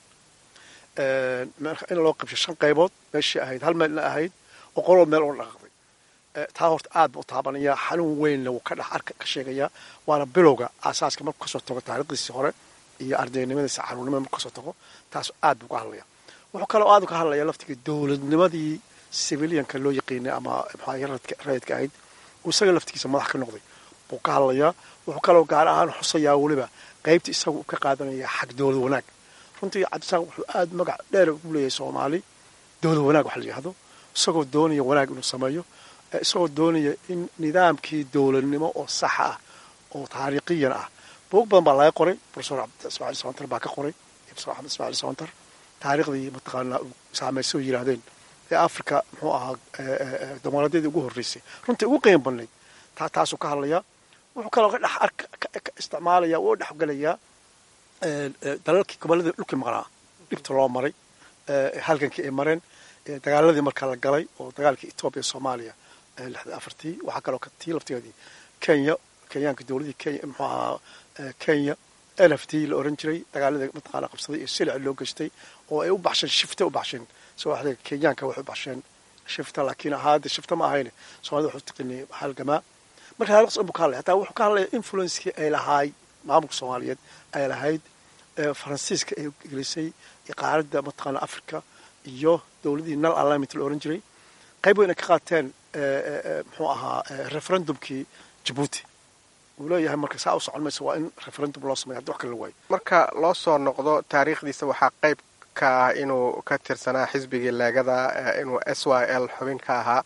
in loo qaybshay shan qaybood meeshii ahayd hal meelna ahayd oo qolol meel oo dhaqaqday taa horta aad buu u taabanayaa xanuun weynna wuu ka dhex arka ka sheegayaa waana bilowga aasaaska markuu kasoo tago taariikhdiisii hore iyo ardaynimadiisa caruurnimada markuu kasoo tago taas aad buu ka hadlaya wuxuu kaloo aad ka hadlaya laftigii dowladnimadii civilianka loo yaqiinay ama rayidka ahayd uu isaga laftigiisa madax ka noqday buu ka hadlayaa wuxuu kaloo gaar ahaan xusayaa weliba qaybta isaga uu ka qaadanaya xag dowlad wanaag runtii cabdisaaq wuxuu aad magac dheer ugu leeyahay soomaali dowlad wanaag wax la yidhahdo isagoo doonaya wanaag inuu sameeyo isagoo doonaya in nidaamkii dowladnimo oo saxa ah oo taariikhiyan ah buug badan baa laga qoray profesor ismaaciil sawantar baa ka qoray profesor axmed ismaaciil sawantar taariikhdii mataqaanaa uu saameysay oo yidhaahdeen ee africa muxuu ahaa dimuqraadiyadii ugu horreysay runtii ugu qiim badnayd taa taasuu ka hadlayaa wuxuu kaloo ka dhex arka isticmaalaya oo dhexgelayaa dalalkii gobolladii dhulkii maqnaa dhibta loo maray halgankii ay mareen dagaaladii markaa la galay oo dagaalkii etoobiya soomaaliya lixda afartii waxaa kaloo tii laftigeedii kenya kenyaanka dowladii kenya muxuu ahaa kenya l f t la oran jiray dagaaladii mataqaana qabsaday iyo silici loo geystay oo ay u baxsheen shifta u baxsheen soo waxda kenyaanka waxay u baxsheen shifta laakiin ahaade shifta ma ahayne soomaalida wuxuu tiqinay halgamaa marka halqas buu ka hadlaya hataa wuxuu ka hadlaya influencekii ay lahaay maamulka soomaaliyeed ay lahayd faransiiska ay gelisay qaaradda mataqaana africa iyo dowladii nal alignment la oran jiray qayb weyn ay ka qaateen muxuu ahaa referendumkii jabuuti uu leeyahay marka saa u socon maysa waa in referendum loo sameya haddi wax kale la waayo marka loo soo noqdo taariikhdiisa waxaa qayb ka ah inuu ka tirsanaa xisbigii leegada inuu s y l xubin ka ahaa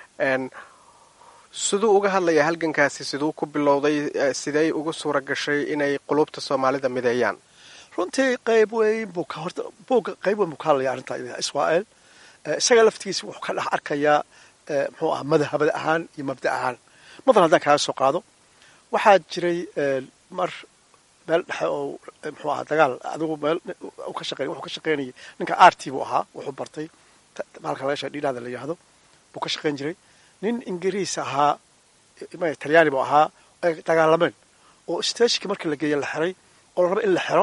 siduu uga hadlaya halgankaasi siduu ku bilowday sidey ugu suura gashay inay qulubta soomaalida mideeyaan runtii qayb weyn buu ka horta buugga qayb weyn buu ka hadlaya arrintaa iyada israel isaga laftigiisa wuxuu ka dhex arkayaa muxuu ahaa madhabad ahaan iyo mabda ahaan madan haddaan kaaga soo qaado waxaa jiray mar meel dhexe oo muxuu ahaa dagaal adigu meel ka shaqeyn wuxuu ka shaqeynayay ninka arty buu ahaa wuxuu bartay bahalka laga sheega dhiidhaada la yidhaahdo buu ka shaqeyn jiray nin ingiriis ahaa talyaani buu ahaa ay dagaalameen oo stagekii markii la geeya la xiray oo la raba in la xiro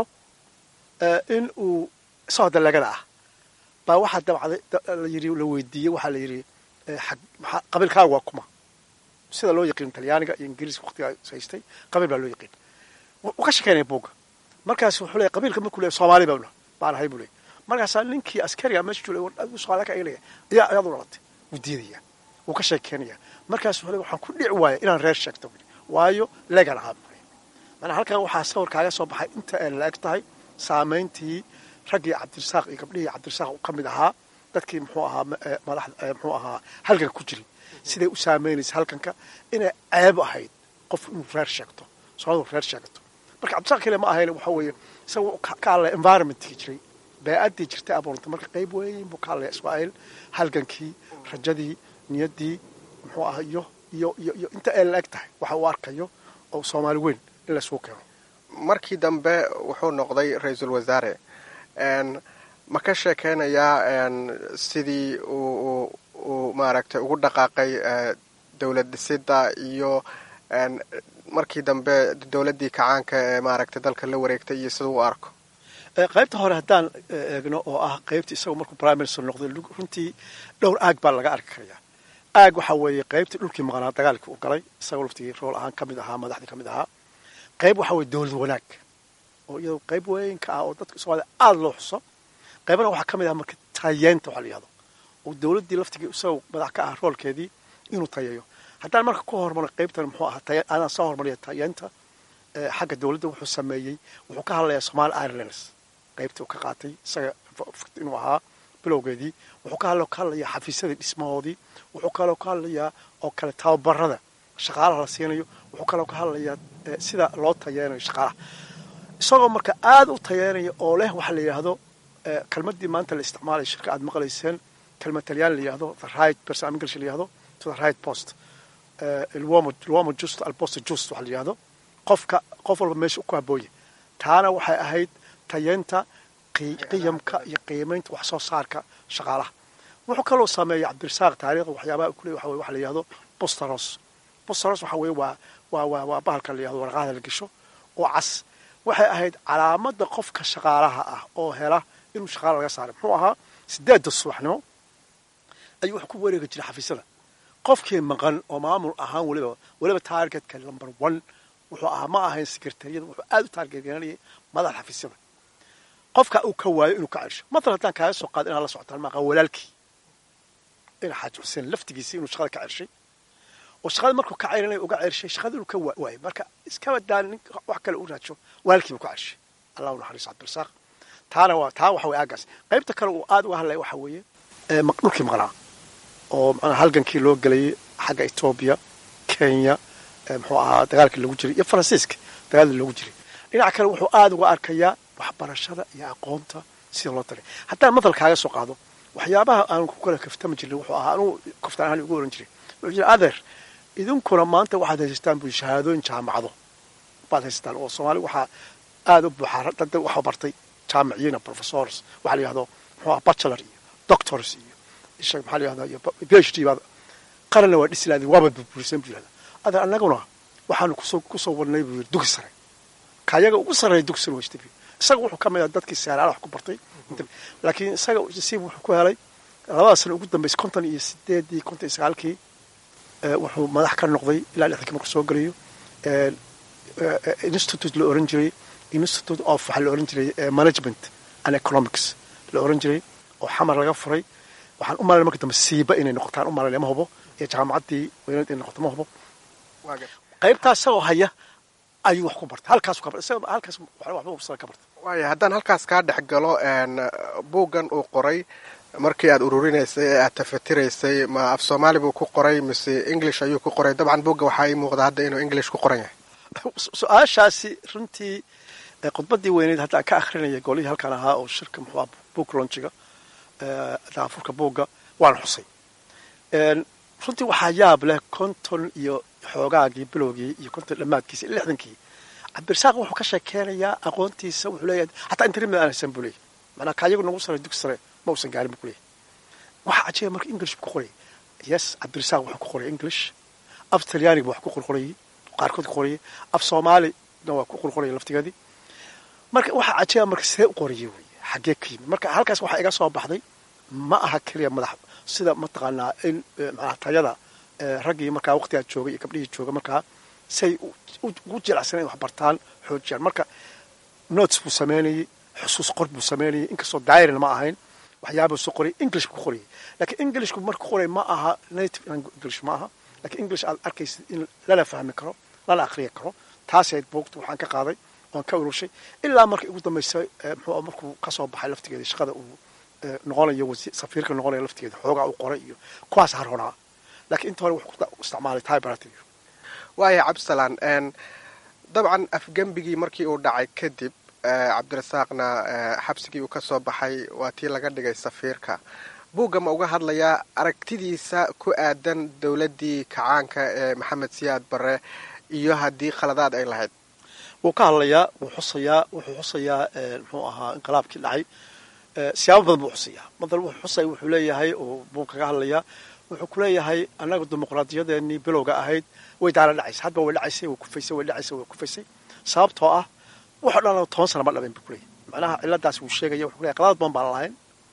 in uu isagoo dalagada ah baa waxaa dabcday la yiri la weydiiyey waxaa la yidhi qabiilkaaga waa kuma sida loo yaqiin talyaaniga iyo ingiriiska waqtigaa haystay qabiil baa loo yaqiin wuu ka shekeynaya buugga markaas wuxuu leeyahy qabiilka markuu leeyahy soomaali baa baan ahay buu leeyahy markaasaa ninkii askariga meesha joogay soomaaliya ka eegaya ayaa ayaad u dhalatay wuu diidaya wuu ka sheekeynaya markaas wuxuu leeyahy waxaan ku dhici waaya inaan reer sheegto waayo legan ahaa manaa halkan waxaa sawir kaaga soo baxay inta ay la eg tahay saamayntii raggii cabdirasaaq iyo gabdhihii cabdirasaaq ka mid ahaa dadkii muxuu ahaa madax muxuu ahaa halganka ku jiray siday u saamaynaysa halkanka inay ceeb ahayd qof inuu reer sheegto soomalidu reer sheegato marka cabdirasaaq kale ma ahayn waxa weeye isaga ka hadlaya environmentkii jiray bee-addii jirtay abuurantay marka qayb weyn buu ka hadlaya israa'iil halgankii rajadii niyaddii muxuu ahaa iyo iyo iyo iyo inta ay la eg tahay waxa uu arkayo oo soomaali weyn in laysugu keeno markii dambe wuxuu noqday ra-iisul wasaare ma ka sheekeynayaa sidii uu uu maaragtay ugu dhaqaaqay dowlad dhisidda iyo markii dambe dowladdii kacaanka ee maaragtay dalka la wareegtay iyo siduu u arko qaybta hore haddaan eegno oo ah qaybta isagoo markuu prime minister noqday runtii dhowr aag baa laga arki karayaa aag waxaa weeye qaybtii dhulkii maqnaa dagaalkii uu galay isagoo laftigii rool ahaan ka mid ahaa madaxdii ka mid ahaa qayb waxaa weye dowlad wanaag oo iyadoo qayb weyn ka ah oo dadka soomaalida aada loo xuso qaybana waxaa ka mid ah marka tayeenta waxa la yihahdo oo dowladdii laftigii isagoo madax ka ah roolkeedii inuu tayeeyo haddaan marka ku hormaro qaybtan muxuu ahaa anaan soo hormariya tayeenta xagga dowladda wuxuu sameeyey wuxuu ka hadlayaa somali irelands qaybtii uu ka qaatay isaga inuu ahaa bilowgeedii wuxuu ka hadla ka hadlayaa xafiisyadii dhismahoodii wuxuu kaloo ka hadlayaa oo kale tababarada shaqaalaha la siinayo wuxuu kaloo ka hadlayaa sida loo tayeenayo shaqaalaha isagoo marka aada u tayeenaya oo leh waxa la yidhaahdo kelmaddii maanta la isticmaalaya shirka aad maqlayseen kelmad talyaan la yihahdo the right person english la yihahdo to the right post luomo luomo just alpost just waxa la yihahdo qofka qof walba meesha ku habooya taana waxay ahayd tayeenta qiyamka iyo qiimaynta wax soo saarka shaqaalaha wuxuu kaloo sameeyay cabdirasaaq taariikhda waxyaabaha kule waxa waxa la yihahdo bostaros bostaros waxa weeye waa waa waa waa bahalka la yihahdo warqaada la gesho oo cas waxay ahayd calaamadda qofka shaqaalaha ah oo hela inuu shaqaala laga saaray muxuu ahaa sideedda subaxnimo ayuu wax ku wareegi jiray xafiisyada qofkii maqan oo maamul ahaan weliba weliba taargetka number one wuxuu ahaa ma ahayn sekretariyada wuxuu aada u taargetgaranayay madaxa xafiisyada qofka uu ka waayo inuu ka celsho matal haddaan kaaga soo qaado inaad la socotaan maaqa walaalkii ina xaaji xuseen laftigiisii inuu shaqada ka celshay oo shaqada markuu ka celinaya uga celshay shaqada inuu ka waayo marka iskaba daan nin wax kale u raajo walaalkiibu ka celshay allah u naxariiso cabdirasaaq taana waa taa waxa weye aagaas qaybta kale uu aada uga hadlaya waxa weeye dhulkii maqnaa oo macnaa halgankii loo gelayay xagga etoobiya kenya muxuu ahaa dagaalkii lagu jiray iyo faransiiska dagaalkii loogu jiray dhinaca kale wuxuu aada uga arkayaa waxbarashada iyo aqoonta sida loo talay haddaan madal kaaga soo qaado waxyaabaha aan ku kala kaftami jirin wuxuu ahaa anugu kaftaan ahaan ugu oran jiray wuxuu jira adeer idinkuna maanta waxaad haysataan buu shahaadooyin jaamacado baad haysataan oo soomaali waxaa aada u buuxaa dad waxa bartay jaamiciyiina professors waxa la yihahdo muxuu aha bachelor iyo doctors iyo isha maxaa la yihahdaa iyo p h d baad qaranna waa dhisi lahayd waaba burburisan buu yihahdaa adan annaguna waxaanu kusoo kusoo wadnay buu yidhi dugi sare kayaga ugu sarreeya dugi sare wajta isaga wuxuu ka mid ah dadkii seeraala wax ku bartay laakiin isaga nasiib wuxuu ku helay labada sano ugu dambeysay konton iyo sideedii konton iyo sagaalkii wuxuu madax ka noqday ilaa lixdankii markuu soo gelayo institute la oran jiray institute of waxaa la oran jiray management and economics la oran jiray oo xamar laga furay waxaan u malayna marka dambe siiba inay noqotaan u malayna ma hubo iyo jaamacaddii weyneed inay noqoto ma hubo qaybtaas isagoo haya ayuu wax ku bartay halkaas ka bartay halkaas waxba ubsada ka bartay waaya haddaan halkaas kaa dhex galo buuggan uu qoray markii aad ururinaysay ee aad tafatiraysay ma af soomaali buu ku qoray mise english ayuu ku qoray dabcan buugga waxaa ii muuqda hadda inuu english ku qoran yahay su-aashaasi runtii khudbaddii weyneyd hadda ka akhrinaya golihii halkan ahaa oo shirka muxuu ah book launchiga daafurka buugga waan xusay runtii waxaa yaab leh konton iyo xoogaagii bilowgii iyo konton dhammaadkiisa lixdankii cabdirasaaq wuxuu ka sheekeynayaa aqoontiisa wuxuu leeyahay hataa intermid aan haysan buu leeyahy macnaa kaayagu nagu sare dugsi sare ma uusan gaarin buu ku leeyahy waxaa cajiiba marka english buu ku qorayay yes cabdirasaaq wuxuu ku qorayay english af talyaaniga wax ku qorqorayay qaarkood ku qorayay af soomaalina waa ku qorqorayay laftigeedii marka waxaa cajiiba marka see u qorayay wey xaggee ka yimid marka halkaas waxaa iga soo baxday ma aha keliya madax sida mataqaanaa in macnaha tayada raggii markaa waqtigaa joogay iyo gabdhihii jooga markaa say ugu jilacsan in wax bartaan xoojiyaan marka notes buu sameynayay xusuus qor buu sameynayay inkastoo dairin ma ahayn waxyaabuu soo qorayay english buu ku qorayay laakiin englishku marku qoray ma aha native english ma aha lakiin english aad arkaysid in lala fahmi karo lala aqriya karo taasayd buugta waxaan ka qaaday oon ka ururshay ilaa markay ugu dambaysay muxuu markuu kasoo baxay laftigeeda shaqada uu noqonayo safiirka noqonayo laftigeeda xoogaa uu qoray iyo kuwaas haroonaa laakiin inta hore wuxuu ku isticmaalay typewriter waaya cabdisalaan dabcan afgembigii markii uu dhacay kadib cabdirasaaqna xabsigii uu ka soo baxay waa tii laga dhigay safiirka buugga ma uga hadlayaa aragtidiisa ku aadan dowladdii kacaanka ee maxamed siyaad barre iyo haddii khaladaad ay lahayd wuu ka hadlayaa wuu xusayaa wuxuu xusayaa muxuu ahaa inqilaabkii dhacay siyaabo badan buu xusayaa madal wuxuu xusaya wuxuu leeyahay oo buu kaga hadlayaa wuxuu ku leeyahay annaga dimuqraadiyadeenii bilowga ahayd way daala dhacaysa hadba way dhacaysay way kufaysay way dhacaysay way kufaysay sababtoo ah waxo dhan toban sana ma dhaben buu kuleeyahy macnaha ciladaas wuu sheegaya wuxuu leeyahy qalaad badan baan lahayn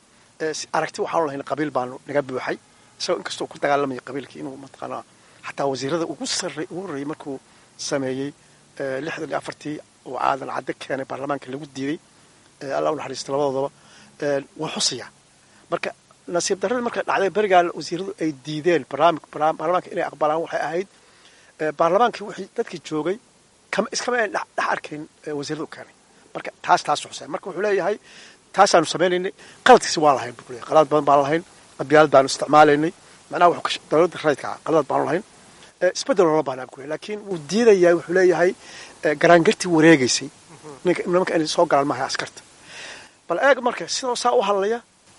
aragti waxaanu lahayn qabiil baanu naga buuxay isagoo inkastoo ku dagaalamaya qabiilkii inuu mataqaanaa xataa wasiirada ugu sarray ugu horreeyey markuu sameeyey lixdan iyo afartii oo aadan cadde keenay baarlamaanka lagu diiday allah u naxariista labadoodaba wuu xusayaa marka nasiib darradii marka dhacday berigaa wasiiradu ay diideen barnaamij baarlamaanka inay aqbalaan waxay ahayd baarlamaankii wixii dadkii joogay kama iskama ayn dhex arkayn wasiirada u keenay marka taas taas xusay marka wuxuu leeyahay taasaanu samaynaynay qaladkiisi waa lahayn buu leeyahay qalad badan baan lahayn qabyaalad baanu isticmaalaynay macnaha wuxuu dowladda rayidka ah qalad baanu lahayn isbeddel loola baanaa buu leeyahay laakiin wuu diidayaa wuxuu leeyahay garaangartii wareegaysay nimanka inay soo galaan maaha askarta bal eeg marka sidoo saa u hadlaya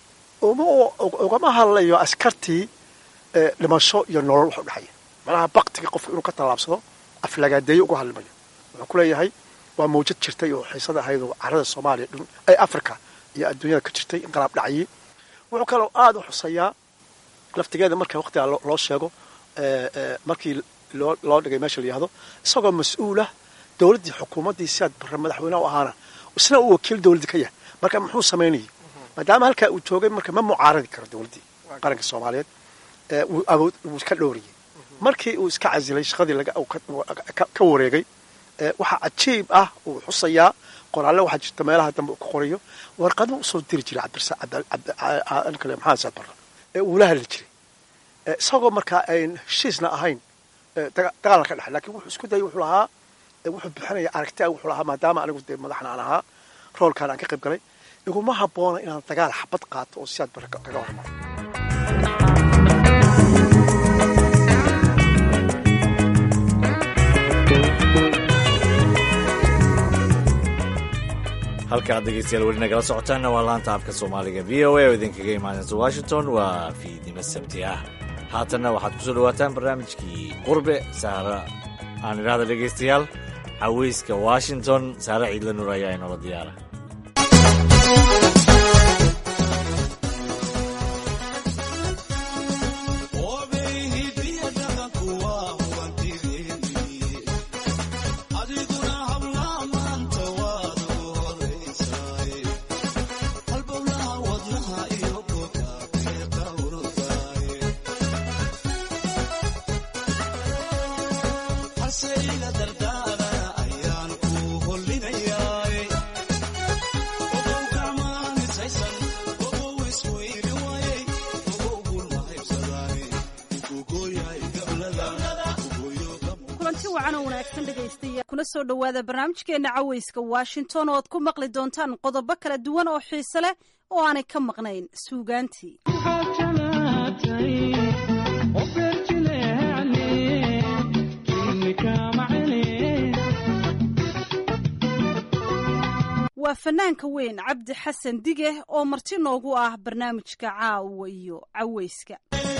ugama hadlayo askartii dhimasho iyo nolol wax u dhexaya macnaha baktiga qofka inuu ka tallaabsado aflagaadeeyo uga hadlimayo wuxuu ku leeyahay waa mawjad jirtay oo xiisada ahayd oo carada soomaaliya dhun ay africa iyo adduunyada ka jirtay inqalaab dhacayay wuxuu kaloo aada u xuseeyaa laftigeeda marka waqtigaa loo sheego markii loo loo dhigay meesha la yihahdo isagoo mas-uulah dowladdii xukuumaddii siaad barre madaxweyneha u ahaana isna uu wakiil dowladdii ka yahay marka muxuu samaynayay maadaama halkaa uu joogay marka ma mucaaradi karo dowladdii qaranka soomaaliyeed wuu awood wuu ka dhowriyey markii uu iska casilay shaqadii laga ka wareegay waxaa cajiib ah uu xusayaa qoraalle waxaa jirta meelaha dambe uu ka qorayo warqaduu usoo diri jiray cabdirkale maxamed saad barre ee uu la hadli jiray isagoo markaa ayn heshiisna ahayn dagaalna ka dhexay lakin wuxuu isku dayay wuxuu lahaa wuxuu bixinaya aragtia wuxuu lahaa maadaama anigu dee madaxna aan ahaa roolkaan aan ka qayb galay iguma habboona inaan dagaal xabad qaato oo siaad barre kaga hormaro halka ad dhegeystayaal weli nagala socotaanna waa laanta afka soomaaliga v o a oo idinkaga imaanaysa washington waa fiidnimo sabti ah haatanna waxaad kusoo dhawaataan barnaamijkii qurbe saara aan idhahda dhegaystayaal caweyska washington saare ciidla nuur ayaa inoola diyaara kulanti wacan oo wanaagsan dhegaystayaal kuna soo dhowaada barnaamijkeena cawayska washington oo aad ku maqli doontaan qodobo kala duwan oo xiise leh oo aanay ka maqnayn suugaantii waa fanaanka weyn cabdi xasan dige oo marti noogu ah barnaamijka caawa iyo cawayska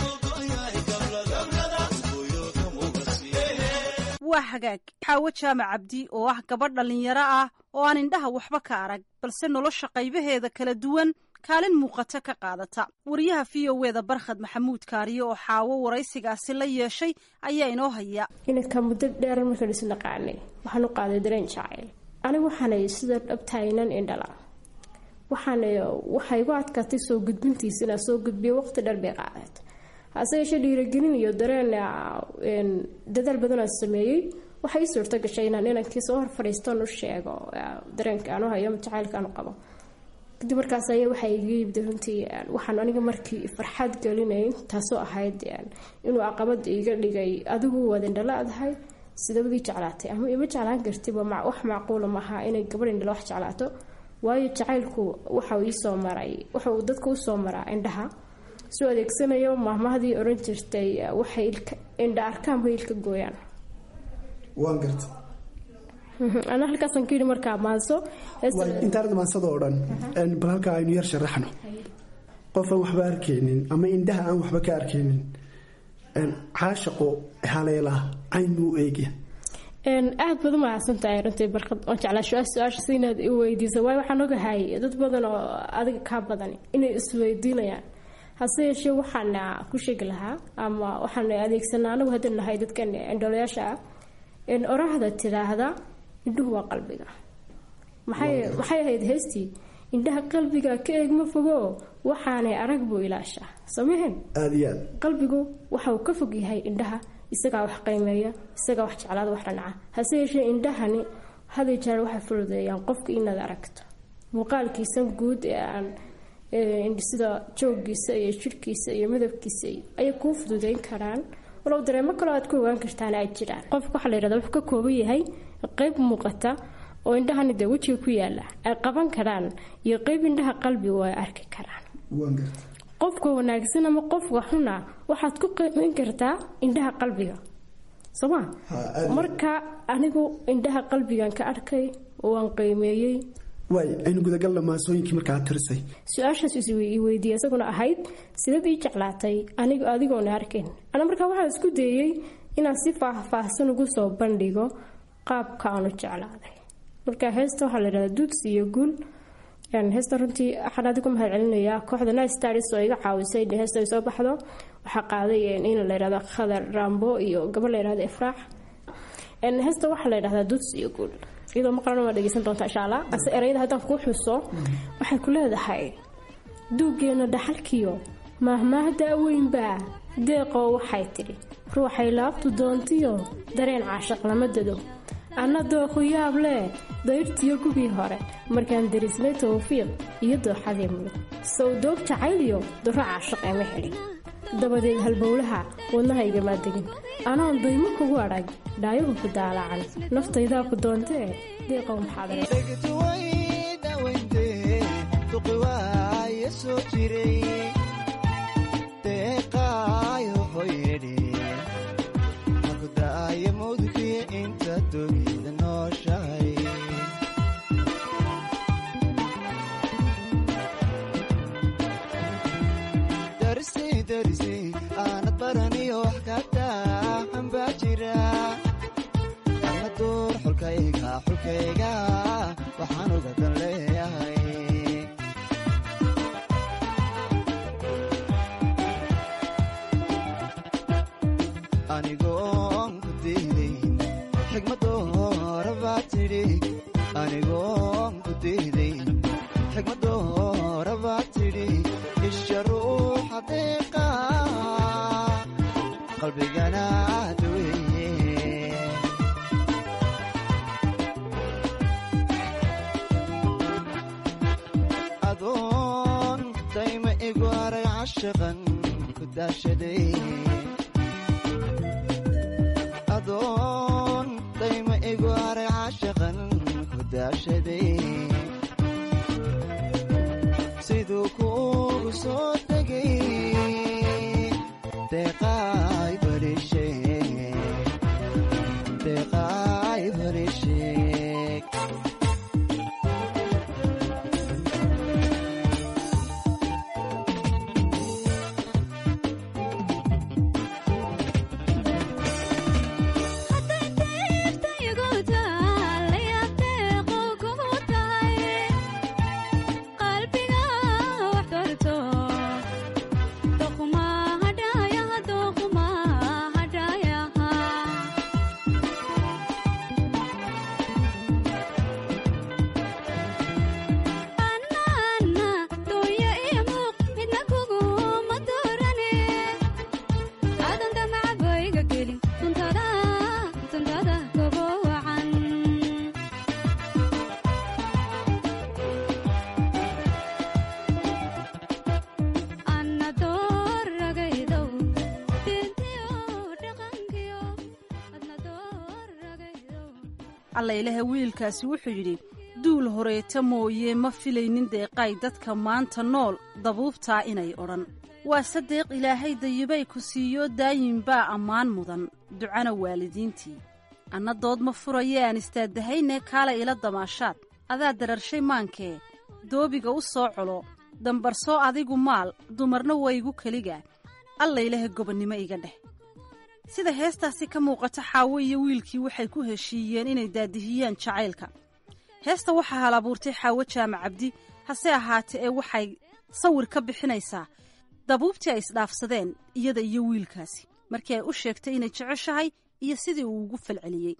waa hagaag xaawo jaamac cabdi oo ah gabadh dhallinyaro ah oo aan indhaha waxba ka arag balse nolosha qaybaheeda kala duwan kaalin muuqata ka qaadata wariyaha v o eda barkhad maxamuud kaariye oo xaawo waraysigaasi la yeeshay ayaa inoo haya inanka muddo dheeran markaan isu naqaanay waxaan u qaaday dareen jacayl anigu waxaanay sida dhabtaynan indhala waxaana waxay igu adkaatay soo gudbintiisa inaan soo gudbiyo waqti dheer bay qaadeed hase yeeshee dhiiragelin iyo dareen dadaal badanaan sameeyey waxay ii suurto gashay inaan inankii soo hor fadhiistan u sheego dareenka aanu hayo jacaylka aanu qabo kadib markaas ayaa waxaa iga yimid runtii waxaan aniga markii farxad gelinay taasoo ahayd inuu caqabad iga dhigay adigu waad indhala adahay sidabadii jeclaatay ama ima jeclaan kartiba wax macquula maaha inay gabadh indhala wax jeclaato waayo jacaylku waxau iisoo maray waxa uu dadka usoo maraa indhaha soo adeegsanayo maahmahdii oran jirtay waxay indha arkaanba ilka gooyaan waan garta ana halkaasaan ka yidhi markaa maanso intaanad maansada oo dhan bal halkaa aynu yar sharaxno qof aan waxba arkaynin ama indhaha aan waxba ka arkaynin caashaqo haleelaa caynuu eegya aad baad u mahadsantahay runtii barkad oon jeclaa su-aashaas inaad i weydiisa waayo waxaan ogahay dad badan oo adiga kaa badan inay isweydiinayaan hase yeeshee waxaana ku sheegi lahaa ama waxaan adeegsanaa anagu haddii nahay dadkan indholayaasha ah oraahda tidaahda indhuhu waa qalbiga maxay ahayd heystii indhaha qalbiga ka eegma fogo waxaanay arag buu ilaashaa samehen aada iyo aad qalbigu waxa uu ka fog yahay indhaha isagaa wax qiimeeya isagaa wax jeclaada wax dhanaca hase yeeshee indhahani haday jeer waxay fududeeyaan qofka inaad aragto muuqaalkiisa guud ee aan sida joogiisa iyo jirhkiisa iyo midabkiisa ayay kuu fududeyn karaan walow dareemo kaloo aad ku ogaan kartaan ay jiraan qofka waxaa la yidhahda wuxuu ka kooban yahay qeyb muuqata oo indhahani dee wejiga ku yaala ay qaban karaan iyo qeyb indhaha qalbigu ay arki karaan qofka wanaagsan ama qofka xuna waxaad ku qiimeyn kartaa indhaha qalbiga sooma marka anigu indhaha qalbigan ka arkay waan qiimeeyey waay aynu gudagalna maasooyinkii markaa tirisay su-aashaas weydiiya isaguna ahayd sidaad ii jeclaatay anigu adigoona arkayn ana markaa waxaan isku dayey inaan si faahfaahsan ugu soo bandhigo qaabka aanu jeclaaday marka heesta waxaa la yidhahdaa duuds iyo guul heesta runtii waxaan adigu mahad celinayaa kooxda nistars oo iga caawisay in heesta ay soo baxdo waxaa qaaday in la yidhahdo khadar rambo iyo gabadh la yidhahdo ifraax heesta waxaa la yidhahdaa duuds iyo guul iyadoo maqlana waa dhegeysan doontaa insha allah ase erayada haddaan kuu xuso waxay ku leedahay duuggeena dhaxalkiyo maahmaahda weynbaa deeqoo waxay tidhi ruuxay laabtu doontiyo dareen caashaq lama dado anna dooqu yaab leh dayrtiyo gugii hore markaan darislay tawfiiq iyo dooxadii mudug sow doog jacayliyo duro caashaq ema helin dabadeed halbowlaha wadnahaygamaa degin anoon daymo kugu adhag dhaayahu ku daalacan naftaydaa ku doontee deeqow aanad baraniyo wax kataahan baa jira ama duur xulkayga xulkayga waxaan ugadan leeyahay anigoon ku diidayn xigmadoora baa tidhi anigoon ku diidayn xigmadoora baa tidhi isha ruuxa deeqa qalbigana aad weye caashaqan ku daashaday adoon dayma igu haray caashaqan ku daashaday siduu kuugu soo degay deeqaay barisheeg deeqaay barisheeg allaylaha wiilkaasi wuxuu yidhi duul horeeta mooye ma filaynin deeqay dadka maanta nool dabuubtaa inay odhan waase deeq ilaahay dayibay ku siiyo daayin baa ammaan mudan ducana waalidiintii anna dood ma furaye aan istaadahayne kaala ila damaashaad adaa dararshay maankee doobiga u soo colo dambarsoo adigu maal dumarna waygu keliga allaylaha gobonnimo iga dheh sida heestaasi ka muuqata xaawo iyo wiilkii waxay ku heshiiyeen inay daadihiyaan jacaylka heesta waxaa hal abuurtay xaawo jaamac cabdi hase ahaate ee waxay sawir ka bixinaysaa dabuubtii ay isdhaafsadeen iyada iyo wiilkaasi markii ay u sheegtay inay jeceshahay iyo sidii uu ugu falceliyey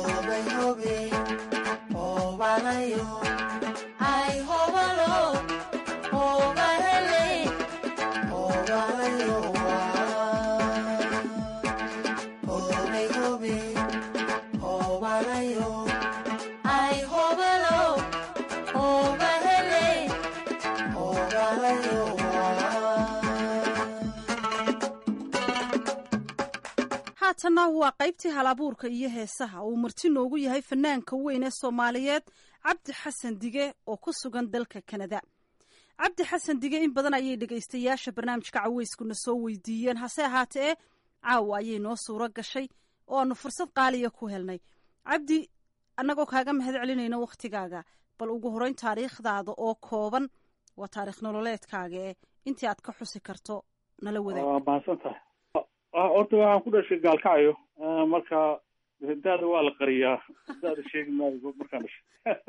haatanna waa qaybtii hal abuurka iyo heesaha uu marti noogu yahay fanaanka weyn ee soomaaliyeed cabdi xasan dige oo ku sugan dalka kanada cabdi xasan dige in badan ayay dhegaystayaasha barnaamijka caweyskuna soo weydiiyeen hase ahaatee caawa ayay noo suuro gashay oo aanu fursad qaaliya ku helnay cabdi annagoo kaaga mahad celinayno wakhtigaaga bal ugu horeyn taariikhdaada oo kooban waa taarikh nololeedkaaga ee intii aad ka xusi karto nala wadaag waa mahadsan tahay horta waxaan ku dhashay gaalkacyo marka daada waa la qariyaa daada sheegi maayo markaan dhashay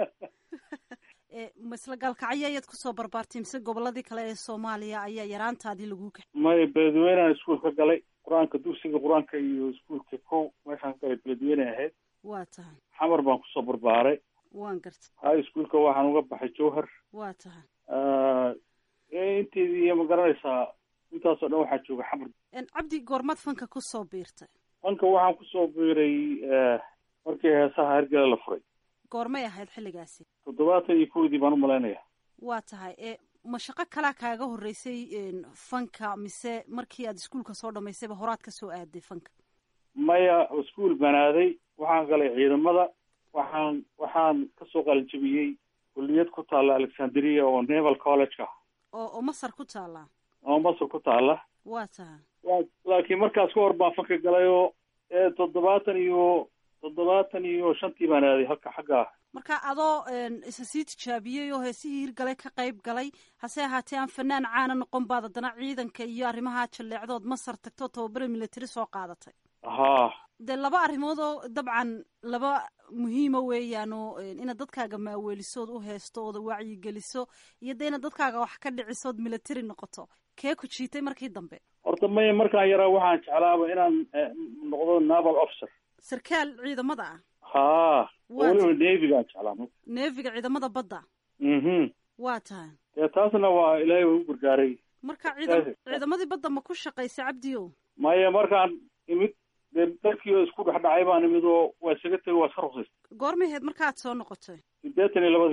masla gaalkacyo ayaad kusoo barbaartay mise goboladii kale ee soomaaliya ayaa yaraantaadii lagu kaxay maya beledweynean iskuolka galay qur-aanka dugsiga qur-aanka iyo iskuolka kow meeshaan ka galay beledweyne ahayd waa tahay xamar baan kusoo barbaaray waan gartay high schoolka waxaan uga baxay jowhar waa tahay inteedii iyo ma garanaysaa intaasoo dhan waxaa jooga xamar cabdi goormaad fanka kusoo biirtay fanka waxaan kusoo biiray markii heesaha hergele la furay goormay ahayd xilligaasi toddobaatan iyo kowdii baan umalaynaya waa tahay e ma shaqo kalaa kaaga horeysay fanka mise markii aad iskuolka soo dhamaysayba horaad ka soo aaday fanka maya iskuol banaaday waxaan galay ciidamada waxaan waxaan kasoo qalinjabiyey kulliyad ku taalla alexandria oo naval college ah oo oo masar ku taallaa oo masar ku taalla waa tahay laakiin markaas ka hor baan fanka galay oo toddobaatan iyo toddobaatan iyo shantii baan aaday halka xagga ah marka adoo isa sii tijaabiyey oo heesihii hirgalay ka qayb galay hase ahaatee aan fanaan caana noqon baad haddana ciidanka iyo arrimaha jalleecdood masar tagto tababare military soo qaadatay ha dee laba arrimood oo dabcan laba muhiima weeyaan oo inaad dadkaaga maaweelisood u heesto ooda wacyigeliso iyo dee inaad dadkaaga wax ka dhicisood military noqoto kee ku jiitay markii dambe horta maya markaan yaraa waxaan jeclaaba inaan noqdo naval officer sarkaal ciidamada ah ha weliba nevigaan jeclaa neefiga ciidamada badda mhm waa tahay dee taasna waa ilaahay waa u gargaaray marka ciidam ciidamadii badda ma ku shaqaysay cabdiyo maya markaan imid dee dalkii oo isku dhex dhacay baan imid oo waa isaga tegay waa iska ruqsaystay goormay ahayd markaad soo noqotay siddeetan iyo labadii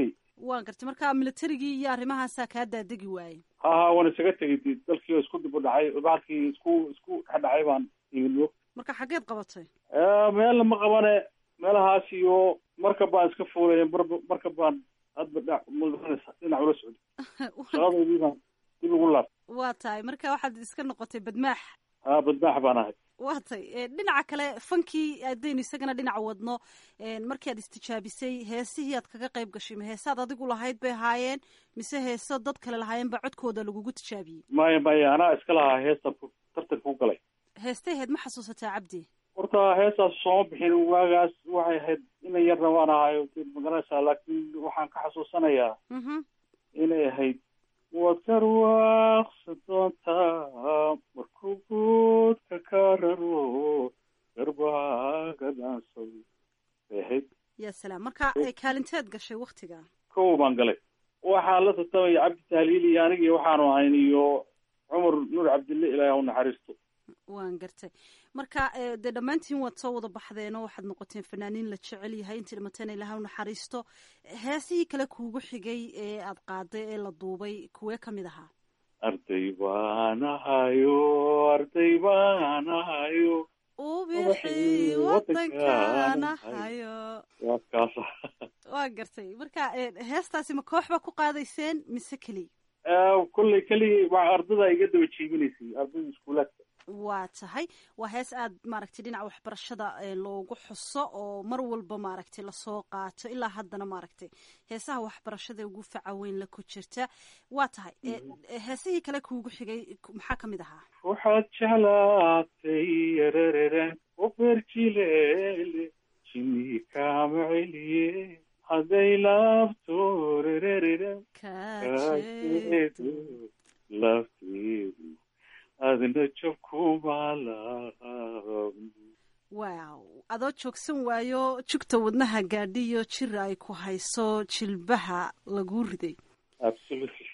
waan gartay marka militarigii iyo arrimahaasaa kaa daadegi waayey ha ha waan isaga tegay de dalkii oo isku dib u dhacay bahalkii isku isku dhex dhacay baan imidwo marka xaggeed qabatay meelna ma qabane meelahaas iyo markab baan iska fuulay mar markab baan hadba dha mudanaysa dhinac ula socday shaqadoodii baan dib ugu laab waa tahay marka waxaad iska noqotay badmaax ha badmaax baan ahay waa tay dhinaca kale fankii haddaynu isagana dhinaca wadno markii aad istijaabisay heesihii aad kaga qayb gashay ma heesaad adigu lahayd bay ahaayeen mise heeso dad kale lahaayeen baa codkooda lagugu tijaabiyey maya maya anaa iska lahaa heestan tartanka u galay heestay ahayd ma xasuusataa cabdi horta heestaas sooma bixin waagaas waxay ahayd ina yarna waan ahayo magaranaysaa laakiin waxaan ka xasuusanayaa inay ahayd waad karwaaqsan doontaa markuu guudka ka raro garbaaga dhaansado bay ahayd ya salaam marka kaalinteed gashay waktiga kow baan galay waxaan la tartamaya cabdi tahliil iyo anigi waxaanu ahayn iyo cumar nuur cabdille ilaahi ha u naxariisto waan gartay marka dee dhammaantiin waad soo wada baxdeen oo waxaad noqoteen fanaaniin la jecel yahay intii dhimateen ilaha u naxariisto heesihii kale kuugu xigay ee aad qaaday ee la duubay kuwee kamid ahaa arday baan ahayo arday baan ahayo ubixi wadankaan ahayo waa kaasa waa gartay marka heestaasi ma koox baa ku qaadayseen mise keliya kolley keligii waa ardada iga daba jiibinaysay ardada iskuulaadka waa tahay waa hees aad maaragtay dhinaca waxbarashada loogu xuso oo mar walba maaragtay lasoo qaato ilaa haddana maaragtay heesaha waxbarashada ugu faca weyn la ku jirta waa tahay heesihii kale kuugu xigay maxaa kamid ahaa waxaad jeclaatay yarararen oberjilele jini kaama celiye hadday laabto rerereren kajeedo lafteedu adna jabkumaalaab wow adoo joogsan waayo jugta wadnaha gaadhiyo jir ay ku hayso jilbaha laguu riday absolutely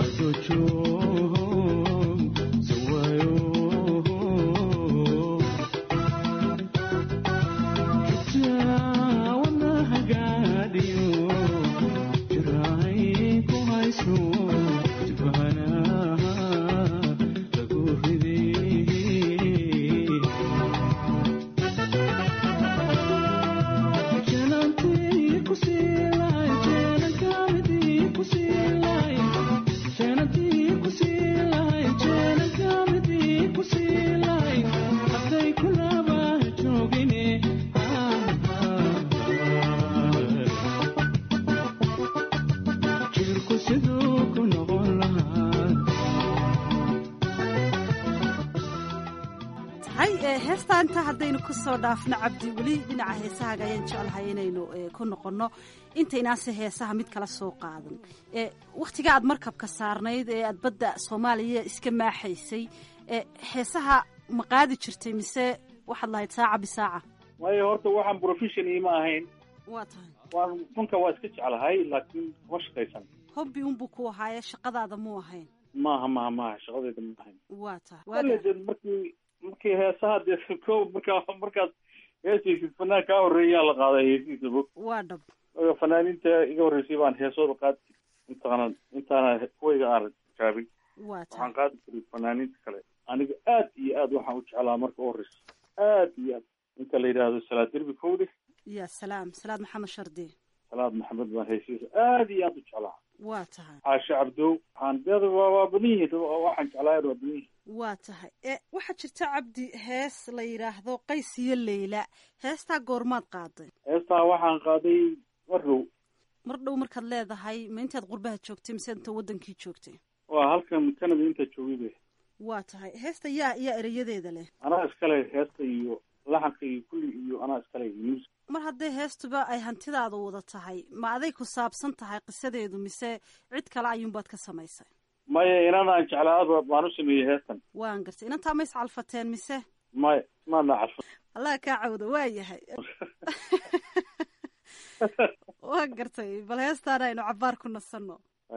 heesta inta haddaynu kusoo dhaafno cabdi weli dhinaca heesahaaga ayaan jeclahay inaynu ku noqonno intaynaase heesaha mid kala soo qaadan wakhtiga aad markabka saarnayd ee aad badda soomaaliya iska maaxaysay heesaha ma qaadi jirtay mise waxaad lahayd saaca bisaaca maya horta waxaan profession ima ahayn waa tahay waan funka waa iska jeclahay laakiin kuma shaqaysan hobbi unbuu ku ahaaye shaqadaada muu ahayn maaha maaha maaha shaqadayda ma ahayn waa tahay wale de markii markii heesaha dee ko markaa markaas heesaysid fanaan kaa horreeyaa la qaaday heesihiisa bog waa dhab fanaaniinta iga horreysay baan heesooda qaadi intaana intaana kuwayga aan jaabin waa waxaan qaadi jiray fanaaniinta kale aniga aad iyo aad waxaan u jeclaa marka u horreysa aad iyo aad inta la yidhaahdo salaad derbi kowde ya salaam salaad maxamed shardi salaad maxamed baan heesihiisa aad iyo aad u jeclaa waa tahay caashe cabdow waxaan deeda waa waa badan yihiin waxaan jeclaa waa badan yihiin waa tahay e waxaa jirta cabdi hees la yidhaahdo qays iyo leyla heestaa goormaad qaaday heestaa waxaan qaaday mar dhow mar dhow markaad leedahay ma intaad qurbaha joogtay mise inta wadankii joogtay waa halkan canada intaa joogay be waa tahay heesta yaa yaa ereyadeeda leh anaa iskale heesta iyo laxanka iyo kulli iyo anaa iskale music mar hadday heestuba ay hantidaada wada tahay ma aday ku saabsan tahay qisadeedu mise cid kale ayuunbaad ka samaysay maya inanaan jeclaada baan u sameeyey heestan waan gartay inantaa ma iscalfateen mise maya maana calfa allah kaa cawda waa yahay waan gartay bal heestaan aynu cabaar ku nasanno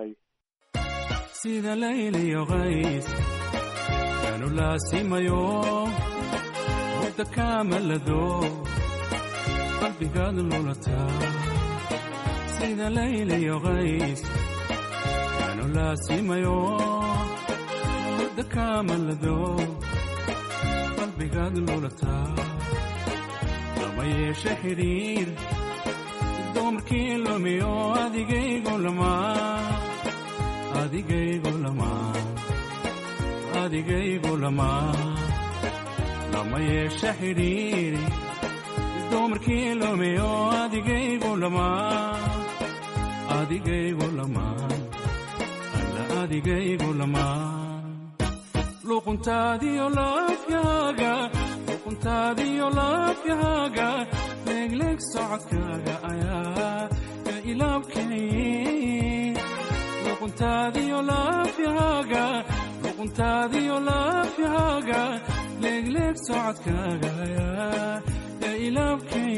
sida layliyo qays yaanu laasimayo hurda kaamalado qalbigaad lulataa sida layliyo qays yaanu laasimayo wadda kaamalado qalbigaad lulataa lama yeeshe xidhiir dumarkii lumiyo adigaygu lamaa adigaygu lamaa adigaygu lamaa lama yeeshe xidhiir dumarkii lumiyo adigaygu lamaa adigaygu lamaa alla adigaygu lamaa luquntaadiyo laafyaaga luquntaadiyo laafyaaga leegleeg socodkaaga ayaa ka ilaabkay luquntaadiyo laafyaaga luquntaadiyo laafyaaga leegleeg socodkaaga ayaa ya ilaabkay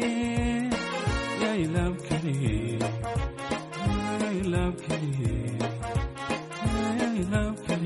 ya ilaabkay ya ilaabkay ya ilaabkay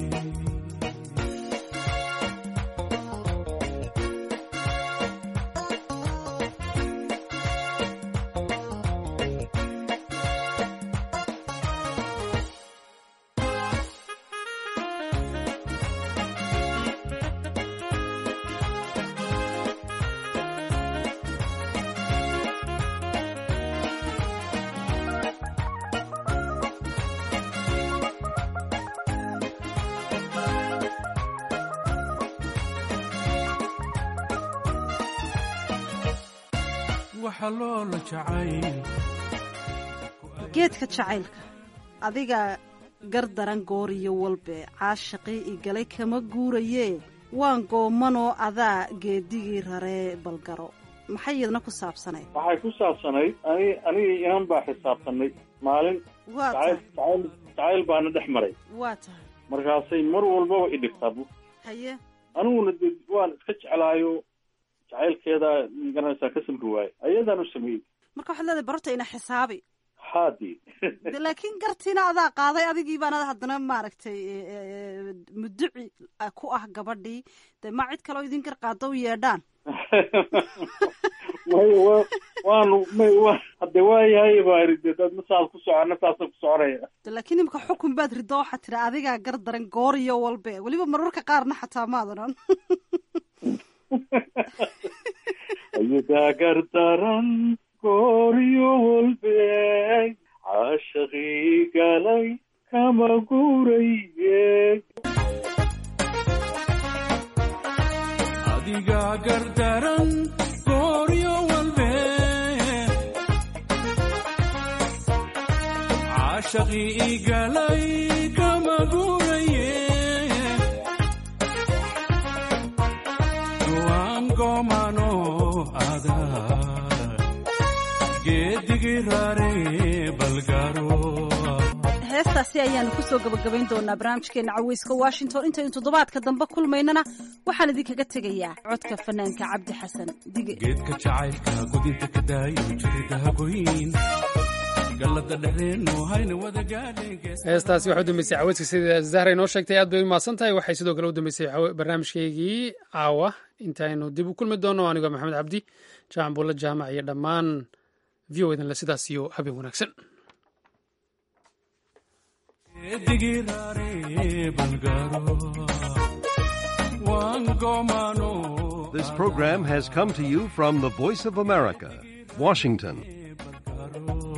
waxa loola jacayl geedka jacaylka adiga gardaran gooriyo walbe caashaqii igalay kama guurayee waan goomanoo adaa geedigii raree balgaro maxay iyadna ku saabsanayd waxay ku saabsanayd ani anigii inan baa xisaabtanay maalin waa jacayl tahay jacayl jacayl baana dhex maray waa tahay markaasay mar walbaba i dhigtaa bu haye aniguna de waan iska jeclaayo jacaylkeeda magaranaysaa ka samri waaye ayadaan u sameeyey marka waxaad leedahay barorta ina xisaabi haadii de laakiin gartiina adaa qaaday adigii baana haddana maaragtay e, e, e, muduci ah, ku ah gabadhii de ma cid kaleo idin gar qaado u yeedhaan may wa waanu may wa hadde waayahay baa iri de dad masaas ku socona saasa ku soconaya de laakiin imika xukun baad rido waxaad tiri adigaa gar daran gooriyo walbe weliba mararka qaarna xataa maadanan ayadaa gardaran gooryo walbe caashaqii galay kama guuraye adiga gardaran gooryo walbe caashaqii igalay kama guuraye waan goomano adaa geedigii raare balgaro heestaasi ayaanu kusoo gabagabayn doonaa barnaamijkeena caweyska washington intaynu toddobaadka dambe kulmaynana waxaan idinkaga tegayaa codka fanaanka cabdi xasan dige geedka jacaylka gudinta ka daayo jirida hagoyn gallada dhexdeennu hayna wada gaadheen heestaasi waxaa u dambeysay caweyska sida zahra inoo sheegtay aad bay u mahadsan tahay waxay sidoo kale u dambeysay cawe- barnaamijkeygii caawa intaynu dib u kulmi doono anigoo maxamed cabdi jaacan buulla jaamac iyo dhammaan v o edanle sidaas iyo habeen wanaagsan geedigii raare balgaro waan goomano This program has come to you from the Voice of America, Washington. balgaro